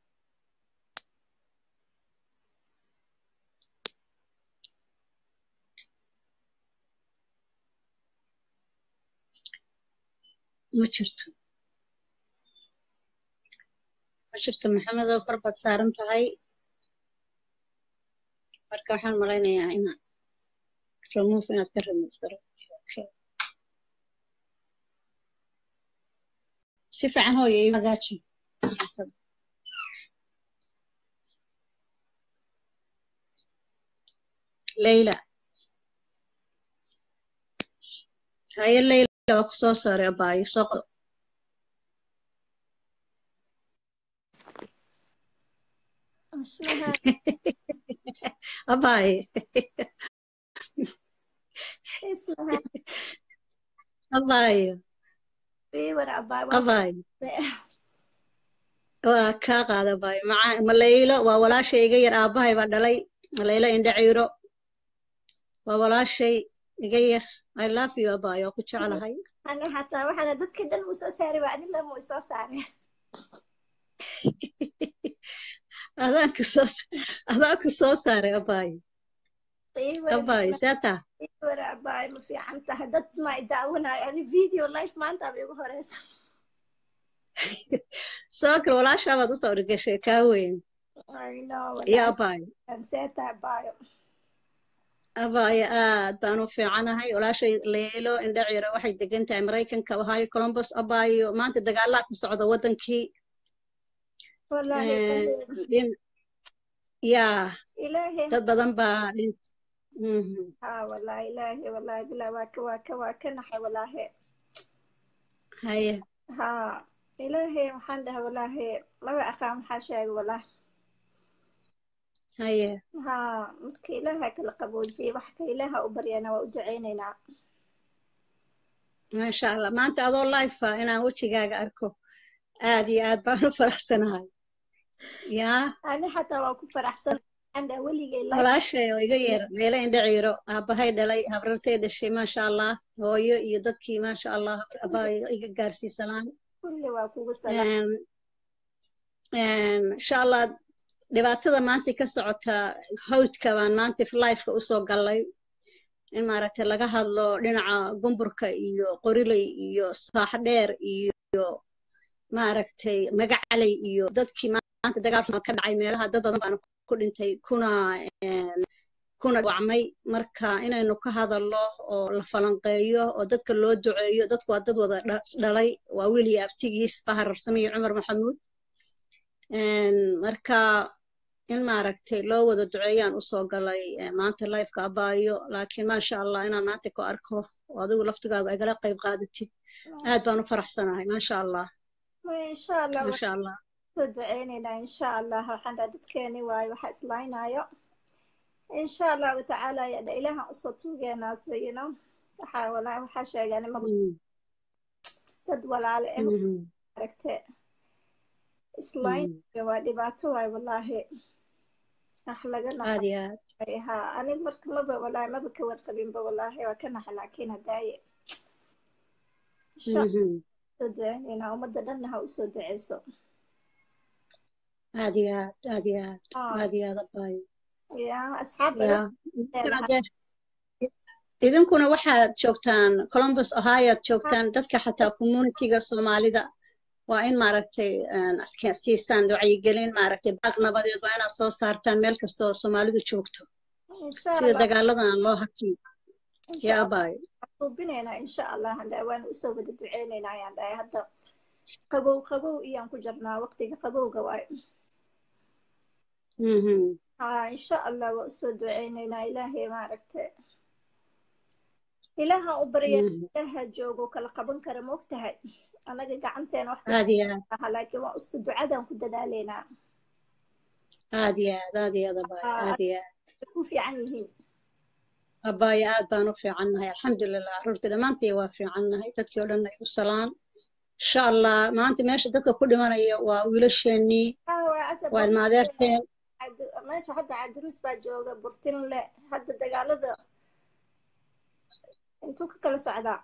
ma jirto ma jirto maxamedow kor baad saaran tahay marka waxaan malaynayaa inaad remove inaad ka remove garo okay si fiican hooyo igu hagaaji leyla haye leyla waa ku soo saaray abaayo soo qodo abaaye abaayo abaayo waa kaa qaada abaayo maca malaylo waa walaashay iga yar aabbahay baa dhalay malaylo indha ciiro waa walaashay iga yar i love you abaayo waa ku jeclahay ani xataa waxaana dadka dhan uu soo saaray waa anila muu soo saaray adaanku soo adaanku soo saaray abaayo abaayo seeta war abaay ma fiican tahay dad ma i daawanayo ani video life maanta ba igu horeysa soo kale walaashaabaad usoo dhigashay kaa weyn iyo abaayo seeta abaayo abaayo aad baan u fiicanahay walaashay leelo indha ciiro waxay degan tahay maraykanka ohio columbus abaayo maanta dagaalaa ku socda waddankii yaa dad badan baa ha wallahi ilaahi wallahi bilaa waa ka waa ka waa ka naxay wallaahi haye ha ilaahi waxaan dhahay wallaahi laba aqaan maxaa sheegay wallaahi haye ha marka ilaaha kala qaboojiyey wax ka ilaaha u baryana waa u duceynaynaa maasha allah maanta adoo life ah inaan wejigaaga arko aad iyo aad baan u faraxsanahay yaa ani xataa waa ku faraxsan weligay walaashay oo iga yeer meelo indha ciiro aabbahay dhalay habrartay dhashay maasha allah hooyo iyo dadkii maasha allah abaayo iga gaarsiisanaan kulli waa kugu salaam insha allah dhibaatada maanta ka socota hawdka baan maanta lifeka usoo gallay in maaragtay laga hadlo dhinaca gumburka iyo qoriley iyo saaxdheer iyo maaragtay magacaley iyo dadkii maanta dagaalka ka dhacay meelaha dad badan baana ku dhintay kuna kuna dhawacmay marka inaynu ka hadalno oo la falanqeeyo oo dadka loo duceeyo dadku waa dad wada dhalay waa wiil iyo abtigiis bahar rarsame iyo cumar maxamuud marka in maaragtay loo wada duceeyaan usoo galay maanta lifeka abaayo laakiin maasha allah inaan maanta ku arko oo adigu laftigaaga igala qayb qaadatid aad baan u faraxsanahay maasha allah insha allah maasha allah soo duceynaynaa insha allah waxaan dhaha dadkeeni waayo waxa islaaynayo insha allahu tacaala yadha ilaahan usoo tuugeenaa sayino waxaa walaahi waxaa sheegeen ima dad walaale eh aragte islaaynayo waa dhibaato waay walaahi wax laga aad iyo aad naxay ha anig marka maba walaahi maba ka warqabinba walaahi waa ka naxa laakiin hadaaye insha Mhm. soo duceynaynaa ummadda dhanna ha usoo duceyso aad iyo aad aad iyo aad Ah. aad iyo aad abaayo ya asxaab ya badan idinkuna dee- idinkuna waxaad joogtaan columbus ohio aad joogtaan dadka xataa communityga soomaalida waa in maaragtay adka siisaan wacyigelin maaragtay baaq nabadeed waa inaad soo saartaan meel kasta oo soomaalidu joogto insha sida allah dagaaladan loo hakiyo insha ya allah abaayo suubinaynaa insha allah handhahay waan usoo wada duceynaynaa ayaan dhahay hadda qabow qabow iyaan ku jirnaa waqtiga qabowga waay Mhm. ha insha allah waa usoo duceynaynaa ilaahay maaragta ilaaha u barya Mhm. ilaaha joogo kala qaban kara ma ogtahay anaga gacanteena wax aad iyo aad aha laakiin waa us ducadan ku dadaaleynaa aad iyo aad aad iyo aad abaayo Ah, aad iyo aad ay ku fiican yihiin abaayo aad baan u fiicannahay alxamdulilah carruurtii dhammaantii waa fiicannahay dadkii oo dhan ay u salaan insha allah maanta meesha dadka ku dhimanaya waa wiilasheenii Ah, waa asal waa ilma adeerteen Cabdi- meesha hadda cabdiruus baa jooga burtinle hadda dagaalada intuu ka kala socdaa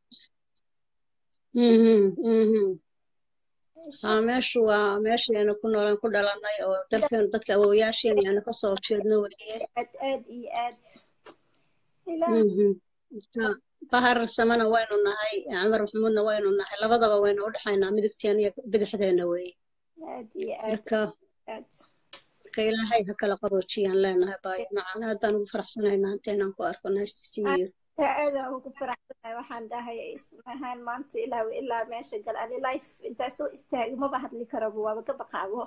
Mhm, mhm. insha aa meeshu waa meesheena ku noolaan ku dhalanay oo dalkeenu dadka awoowayaasheen yaanu kasoo horjeedno weliye aad aad iyo aad ilaah Mhm. Marka, bahar samana waynu nahay cumar maxamuudna waynu nahay labadaba waynu u dhexaynaa midigteena iyo bidixdeena weeye aad iyo aad marka aad marka ilaahay ha kala qaboojiyaan leenahay baayo macaan aad baan ugu faraxsanahay maanta inaan ku arko nice to see you aadaan ugu faraxsanahay waxaan dhahay ismahaan maanta ilaa ilaa meesha gal ani life intaa soo istaagi maba hadli karabo waaba ka baqaabo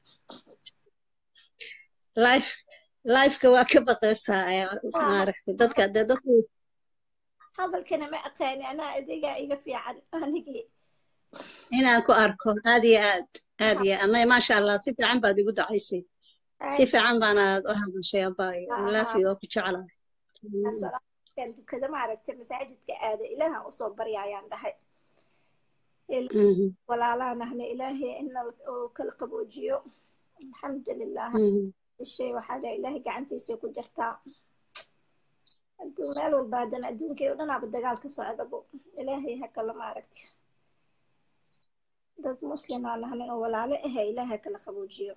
life lifeka waa ka baqaysaa ee, maaragtay dadka dee dadku hadalkana ma aqaani anaa adigaa iga fiican anigii inaan ku arko aad iyo aad aad iyo aad maasha allah si fiican baad igu dacaysay si fiican baanaad u hadashay abaayo laafi oo ku jeclahay salaamkan dukada maaragtay masaajidka aada ilaahan usoo barya ayaan dhahay Mhm, walaalahan ahna ilaahay ina uu kala qaboojiyo alxamdulilah mhm. shay waxaa dhahay ilaahay gacantiisay ku jirtaa adduun meel walba haddana adduunkii oo dhanaaba dagaal ka socdabo ilaahay ha kala maaragta dad muslimaan ahnin oo walaalo ahe ilaahay ha kala qaboojiyo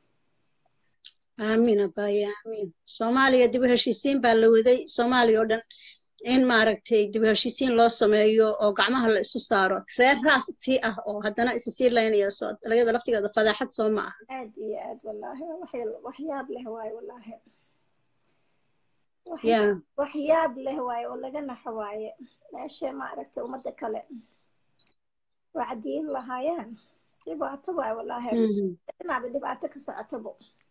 aamin abaayo aamin soomaaliya dib u heshiisiin baa la waday soomaaliya oo dhan in maaragtay dib u heshiisiin loo sameeyo oo gacmaha la isu saaro reer raas sii ah oo haddana isa sii laynaya soo dalagyada laftigeeda fadaaxad soo ma aha aad iyo aad wallaahi wax- waxyaab leh waaye wallaahi Wax- ya waxyaab leh waaye oo laga naxo waaye meesha maaragtay ummadda kale wacdiyin lahaayeen dhibaato waaye wallaahi mhm. dhinaaba dhibaato ka socotabo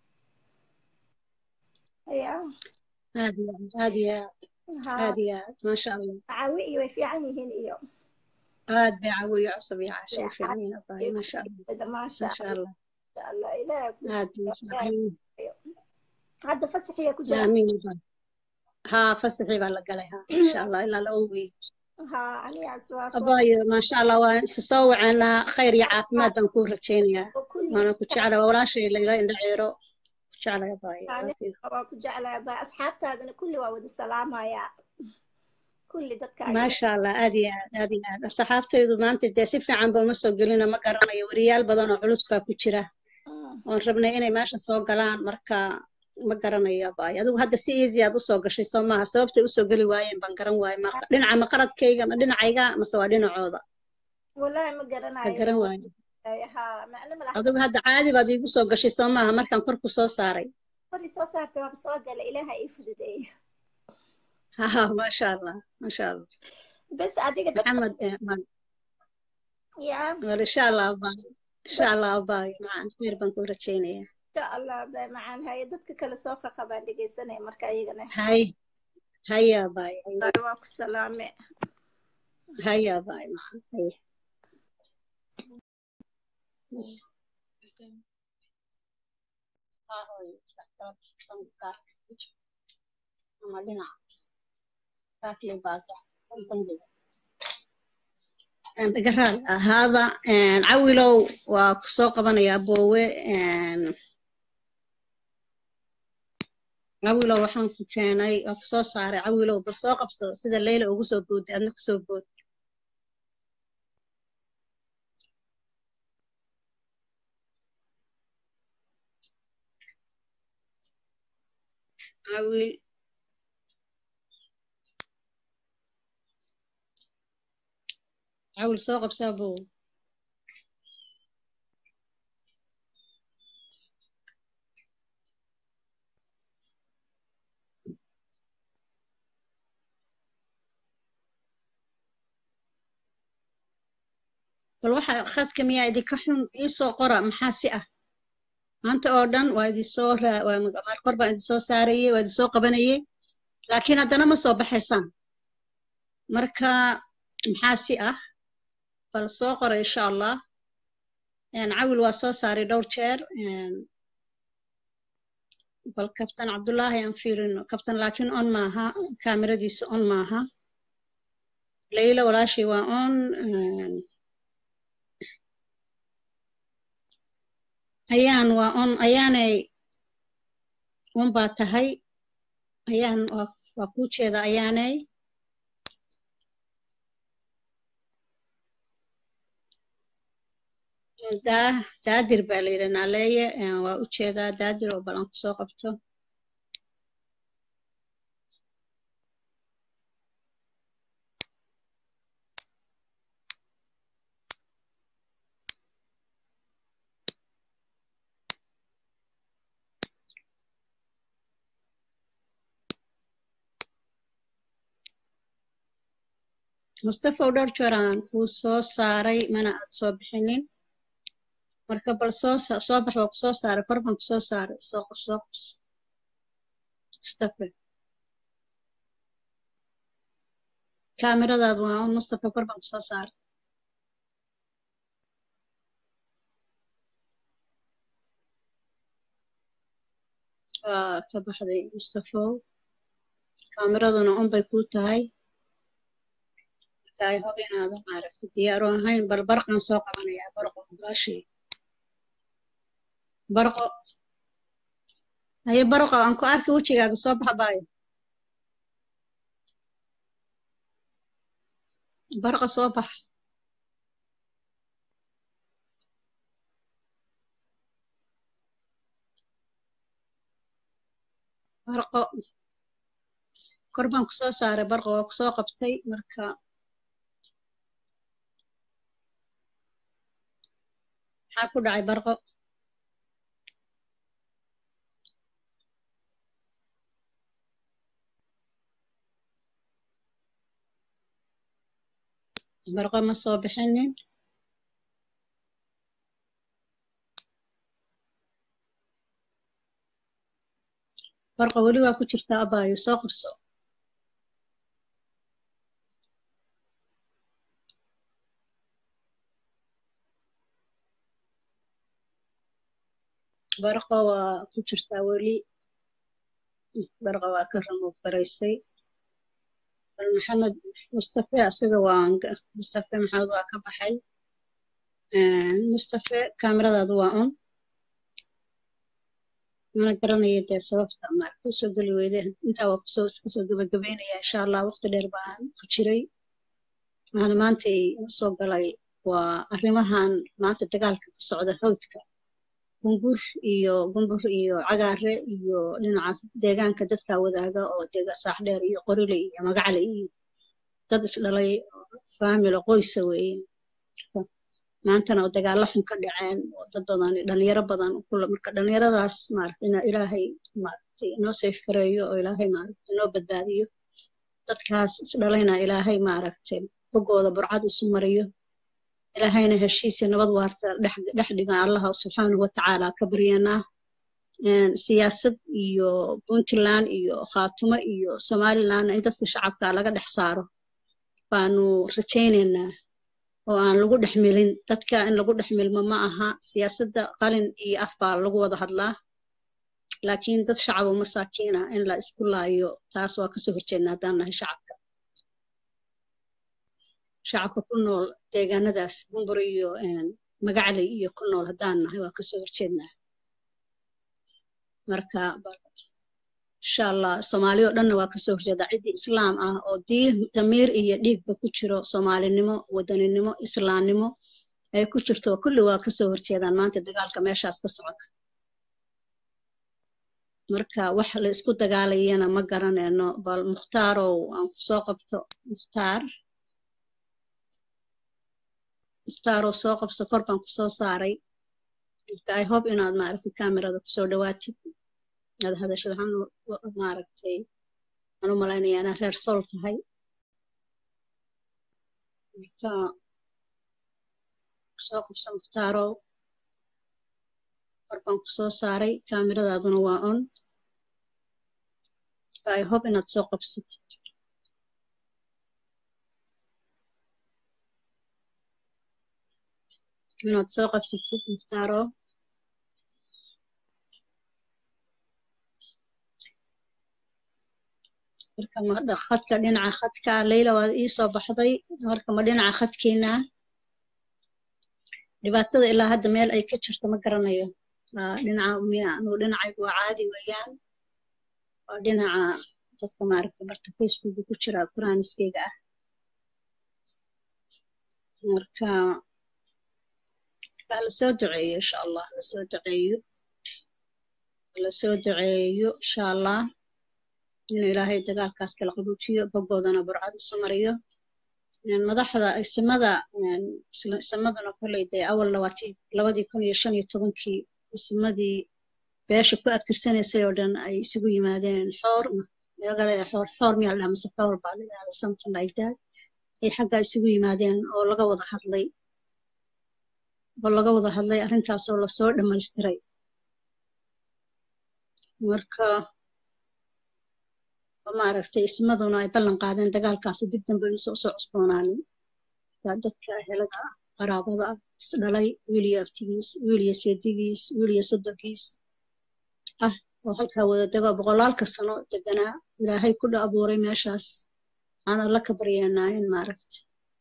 ya aad iyo aad aad iyo aad ha aad iyo aad maasha allah caawi iyo way fiican yihiin iyo aad bay cawiyo cusub iyo caasho u fiican yihiin abaayo maasha allah wada maasha maasha allah allah ilaah ku aad bay u fiican yihiin hadda fasaxiya ku jira aamin abaayo haa fasaxii baa la galay haa insha allah ilaa laba wiil ha anigaas waa soo abaayo maasha allah waan isa soo wacaanaa khayr iyo caafimaad baan kuu rajaynayaa oo kulli waana ku jecla waa walaashay layla indha ceero ku jeclay abaayo aniga waa ku jeclaa ba asxaabtaadana kulli waa wada salaamayaa kulli dadka maasha allah aad iyo aad aad iyo aad asxaabtaydu maanta dee si fiican ba uma soo gelina ma garanayo weriyaal badan oo culus baa ku jira oon rabnay inay meesha soo galaan marka ma garanayo abaay adigu hadda si easy aad usoo gashay soo maaha sababtay usoo geli waayeen baan garan waaye ma dhinaca ma qaradkayga ma dhinacayga mase waa dhinacooda wallahi ma ma garanayo garan waaye ha macno malaha adigu hadda caadi baad iigu soo gashay soo maaha markaan kor ku soo saaray kori soo saartay waaba soo gala ilaaha ii fududeey haha maasha allah maasha allah bes adiga dad maxamed eh, ma- yaa wal insha allah abaay insha allah abaay macaan khayr baan kuu rajaynayaa insha allah ba macaan haye dadka kale soo qaqa baan dhegeysanaya marka iyagana hay haya abaay haya waa ku salaame haya abaay macaan haya ama dhinacaas kaakle baaka bangiga dhagaraal ahaada cawilow waa ku soo qabanayaa boowe cawilow waxaan ku keenay waa ku soo saaray cawilow bal soo qabso sida leyla ugu soo boodday adna kusoo bood cawil cawil soo qabsaa boowe bal waxa khadka miyaa idinka xun iisoo qora maxaa si ah maanta oo dhan waa idinsoo raa waa mar kor baan idinsoo saarayey waa idinsoo qabanayey laakiin haddana ma soo baxaysaan marka maxaa si ah bal soo qora insha allah cawil waa soo saaray dhowr jeer bal kabtan cabdullaahi aan fiirino kabtan laakiin on maaha kaamiradiisa on maaha layla walaashii waa on ayaan waa on ayaanay on baa tahay ayaan waa waa kuu jeeda ayaanay daa daadir baa la yidhi naaleeye waa u jeedaa daadir oo balan ku soo qabto mustafa u dhowr jeer aan kuu soo saaray mana aad soo bixinin marka bal soo soo bax waa ku soo saaray kor baan ku soo saaray soo qab soo qabso mustafa kaamiradaadu waa un mustafa kor baan ku soo saaray waa ka baxday mustafow kaamiraduna un bay kuu tahay marka i hob inaadan maaragta diyaaru ahayn bal barqaan soo qabanayaa barqo gaashii barqo haye barqo aan ku arki wejigaaga soo baxa baayo barqo soo bax barqo kor baan ku soo saaray barqo waa ku soo qabtay marka maxaa ku dhacay barqo barqo ma soo bixinin barqo weli waa ku jirtaa abaayo soo qabso barqo waa ku jirtaa weli barqo waa ka ramuuf garaysay bal maxamed mustafe asiga waa mustafe maxamed waa ka baxay mustafe kaamiradaadu waa un mana garanaya dee sababta maaragta usoo geli weyde intaa waa kusoo iska soo gebagabeynaya insha allah waqti dheer baan ku jiray waxaana maanta usoo galay waa arrimahan maanta dagaalka ka socda hawdka gumbur iyo gumbur iyo cagaare iyo dhinacaas deegaanka dadka wadaaga oo dega saaxdheer iyo qorile iyo magacle iyo dad isdhalay faamilo qoysa weeye maantana oo dagaalo xun ka dhaceen oo dad badan dhalinyaro badan kula marka dhalinyaradaas maaragta inaa ilaahay maaragtay inoo safe gareeyo oo ilaahay maaragta inoo badbaadiyo dadkaas isdhalayna ilaahay maaragtay bogooda burcad isu mariyo ilaahayna heshiisa nabad waarta dhex dhigan allaha subxaanahu watacaala ka baryanaa siyaasad iyo puntland iyo khaatumo iyo somalilandna in dadka shacabka laga dhex saaro baanu rajaynaynaa oo aan lagu dhex milin dadka in lagu dhex milmo ma aha siyaasadda qalin iyo af baa lagu wada hadlaa laakiin dad shacabo masaakiina in la isku laayo taas waa kasoo horjeedna haddaan nahay shacabka shacabka ku nool deegaanadaas bumbur iyo magacley iyo ku nool haddaan nahay waa kasoo horjeednaa marka insha allah soomaali oo dhanna waa kasoo horjeedaa ciddii islaam ah oo damiir iyo dhiigba ku jiro soomaalinimo wadaninimo islaamnimo ay ku jirto kulli waa kasoo horjeedaan maanta dagaalka meeshaas ka socda marka wax la isku dagaalayana ma garanayno bal mukhtaarow aan kusoo qabto mukhtaar mukhtaaroo soo qabso kor baan kusoo saaray marka i hope inaad maaragtay kamerada kusoo dhawaatid aad hadashad waxaan maaragtay aan u malaynaya inaa reer sol tahay marka soo qabso mukhtaaroo kor baan kusoo saaray kameradaaduna waa on marka i hope inaad soo qabsatid inaad soo qabsatid mukhtaaro marka ma khadka dhinaca khadka leyla waad ii soo baxday marka ma dhinaca khadkeena dhibaatada ilaa hadda meel ay ka jirto ma garanayo dhinaca miya anugu dhinacaygu waa caadi weeyaan waa dhinaca dadka maaragta barta facebooka ku jira quraaniskeyga ah marka lasoo duceeyo insha allah lasoo duceeyo lasoo duceeyo insha allah inuu ilaahay dagaalkaas kala qabuujiyo bogoodana burcad isu mariyo madaxda isimada isimaduna kolley dee awal labaati labadii kun iyo shan iyo tobankii isimadii beesha ku abtirsanaysay oo dhan ay isugu yimaadeen xoor magaalada xoor xoor miyaa ladhaha mise xoor baa layidhahda something like that ay xaggaa isugu yimaadeen oo laga wada hadlay oo laga wada hadlay arrintaasoo lasoo dhammaystiray marka maaragtay ismaduna ay ballan qaadeen dagaalkaasi dib dambe inuusan usoo cusboonaanin waa dadka helada ah qaraabada ah isdhalay wiiliyo abtigiis wiiliyo seedigiis wiiliyo sodonkiis ah oo halkaa wada dego boqolaalka sano deganaa ilaahay ku dha abuuray meeshaas aan alla ka baryeenaa in maaragtay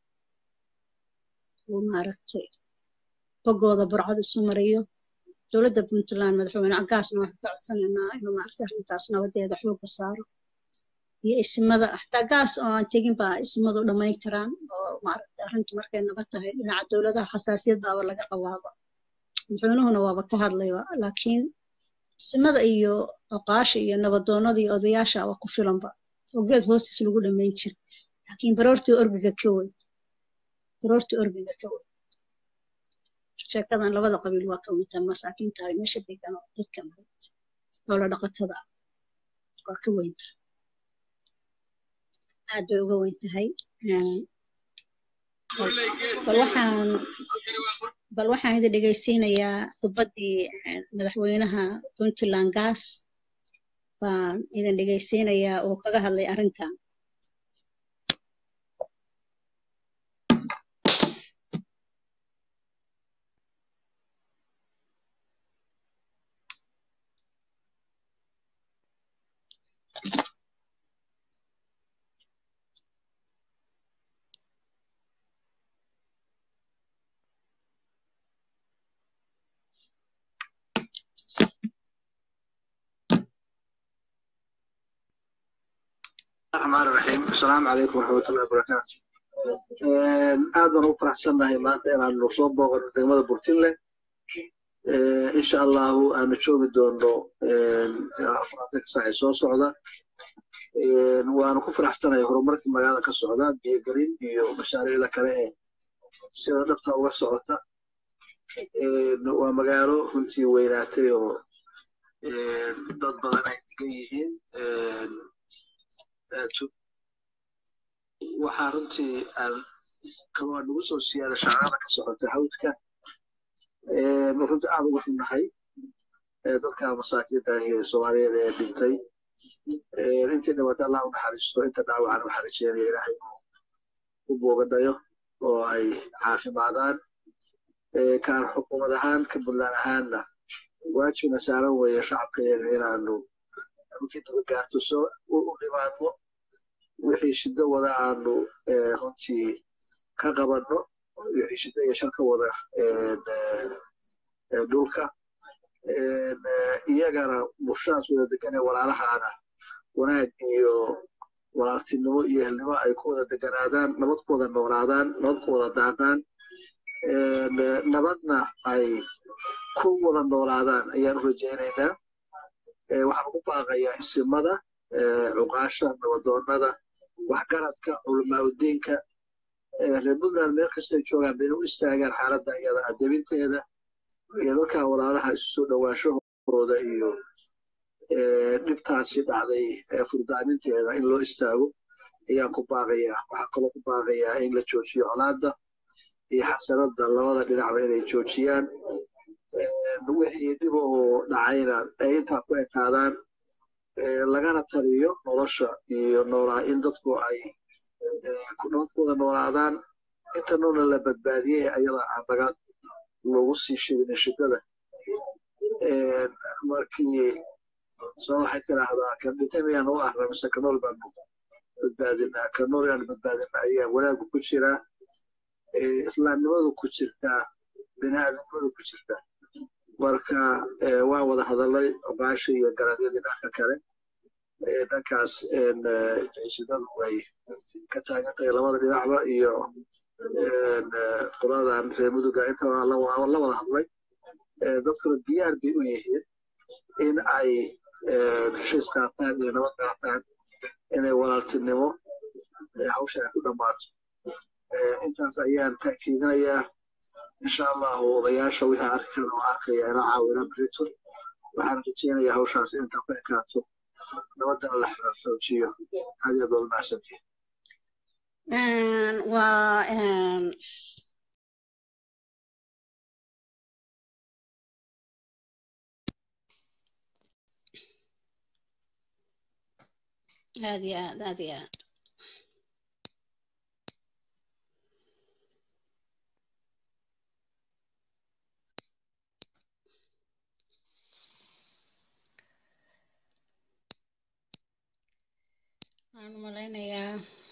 uu maaragtay bogooda burcad isu mariyo dowladda puntland madaxweyne cagaasna waxaan ka codsanaynaa inuu maaragtay arrintaas nabadeeda xooga saaro iyo isimada xataa gaas oo aan tegin baa isimadu dhammayn karaan oo maaragtay arrintu markay nabad tahay dhinaca dowladaha xasaasiyad baaba laga qabaaba madaxweynuhuna waaba ka hadlayba laakiin isimada iyo oqaasha iyo nabadoonnada iyo odayaasha waa ku filanba oo geed hoostiis lagu dhammayn jira laakiin baroortii orgiga ka wey baroortii orgiga ka wey sheekadan labada qabiil waa ka wintaan masaakiinta ay meesha degan oo dadka maaragtay loola dhaqatada waa ka weynta aad bay uga weyn tahay bal waxaan bal waxaan idin dhegaysiinayaa khudbaddii madaxweynaha puntland gas baan idin dhegaysiinayaa oo kaga hadlay arrintan الرحمن الرحيم السلام عليكم ورحمة الله وبركاته aad baan ugu faraxsannahay maanta inaanu soo booqano degmada burtinle insha allahu aanu joogi doono afaraatanka saac ee soo socda waanu ku faraxsanahay horumarkii magaalada ka socda biyogelin iyo mashaariicda kale ee sida dhabta uga socota waa magaalo runtii weynaatay oo dad badan ay degan yihiin waxaa runtii kaloo nagu soo siyaada shaqada ka socota hawdka runtii aad uga xunnahay dadka masaakiinta ee soomaaliyeed ee dhintay intii dhibata allah u naxariisto inta dhaawacan waxaa rajeynaya ilaahay u boogadhayo oo ay caafimaadaan kaan xukuumad ahaan ka puntland ahaanna waajibna saaran weeye shacabka iyaga inaanu markii naga gaarto soo u dhimaadno wixii shiddo wada aanu runtii ka qabanno wixii shiddo iyo shar ka wada dhulka iyagana bulshadaas wada degan ee walaalahaana wanaag iyo walaaltinimo iyo ehelnimo ay ku wada deganaadaan nabad ku wada noolaadaan nabad ku wada daaqaan nabadna ay ku wada noolaadaan ayaan u rajaynaynaa waxaan ugu baaqayaa isimada cuqaasha nabadoonnada waxgaradka culamaauddiinka reer puntland meel kastay joogaan bayna u istaagaan xaaladda iyada adabinteeda iyo dadka walaalaha isu soo dhowaashahooda iyo dhibtaasi dhacday furdaaminteeda in loo istaago ayaan ku baaqayaa waxaan kaloo ku baaqayaa in la joojiyo colaadda iyo xasanada labada dhinacba inay joojiyaan wixii dhib oo dhacayna ay intaa ku ekaadaan lagana taliyo nolosha iyo noolaa in dadku ay nabadkooda noolaadaan inta noolna la badbaadiyey ayada aan laga lagu sii shidin shidada markii soo waxay tiraahdaa kan dhintay miyaan u ahna mise kanool baanu badbaadinaa kanool yaanu badbaadinaa ayaa wanaagu ku jiraa islaamnimadu ku jirtaa biniaadamnimadu ku jirtaa marka waan wada hadalay baashi iyo garadyadii dhanka kale dhankaas shidadu way ka taagan tahay labada dhinacba iyo qoladan reer muduga inta la wada hadlay dadkuna diyaar bay u yihiin in ay heshiis qaataan iyo nabad qaataan inay walaaltinimo hawshan ay ku dhammaato intaas ayaan ta'kiidinayaa insha allahu odayaasha wixii arki karan oo arkaya inaa caawina briton waxaan rajeynayaa hawshaas inta ku ekaato nabadana la xoojiyo aad iyo aad baad umahadsantihin waa aad iyo aad aad iyo aad waxaan u malaynayaa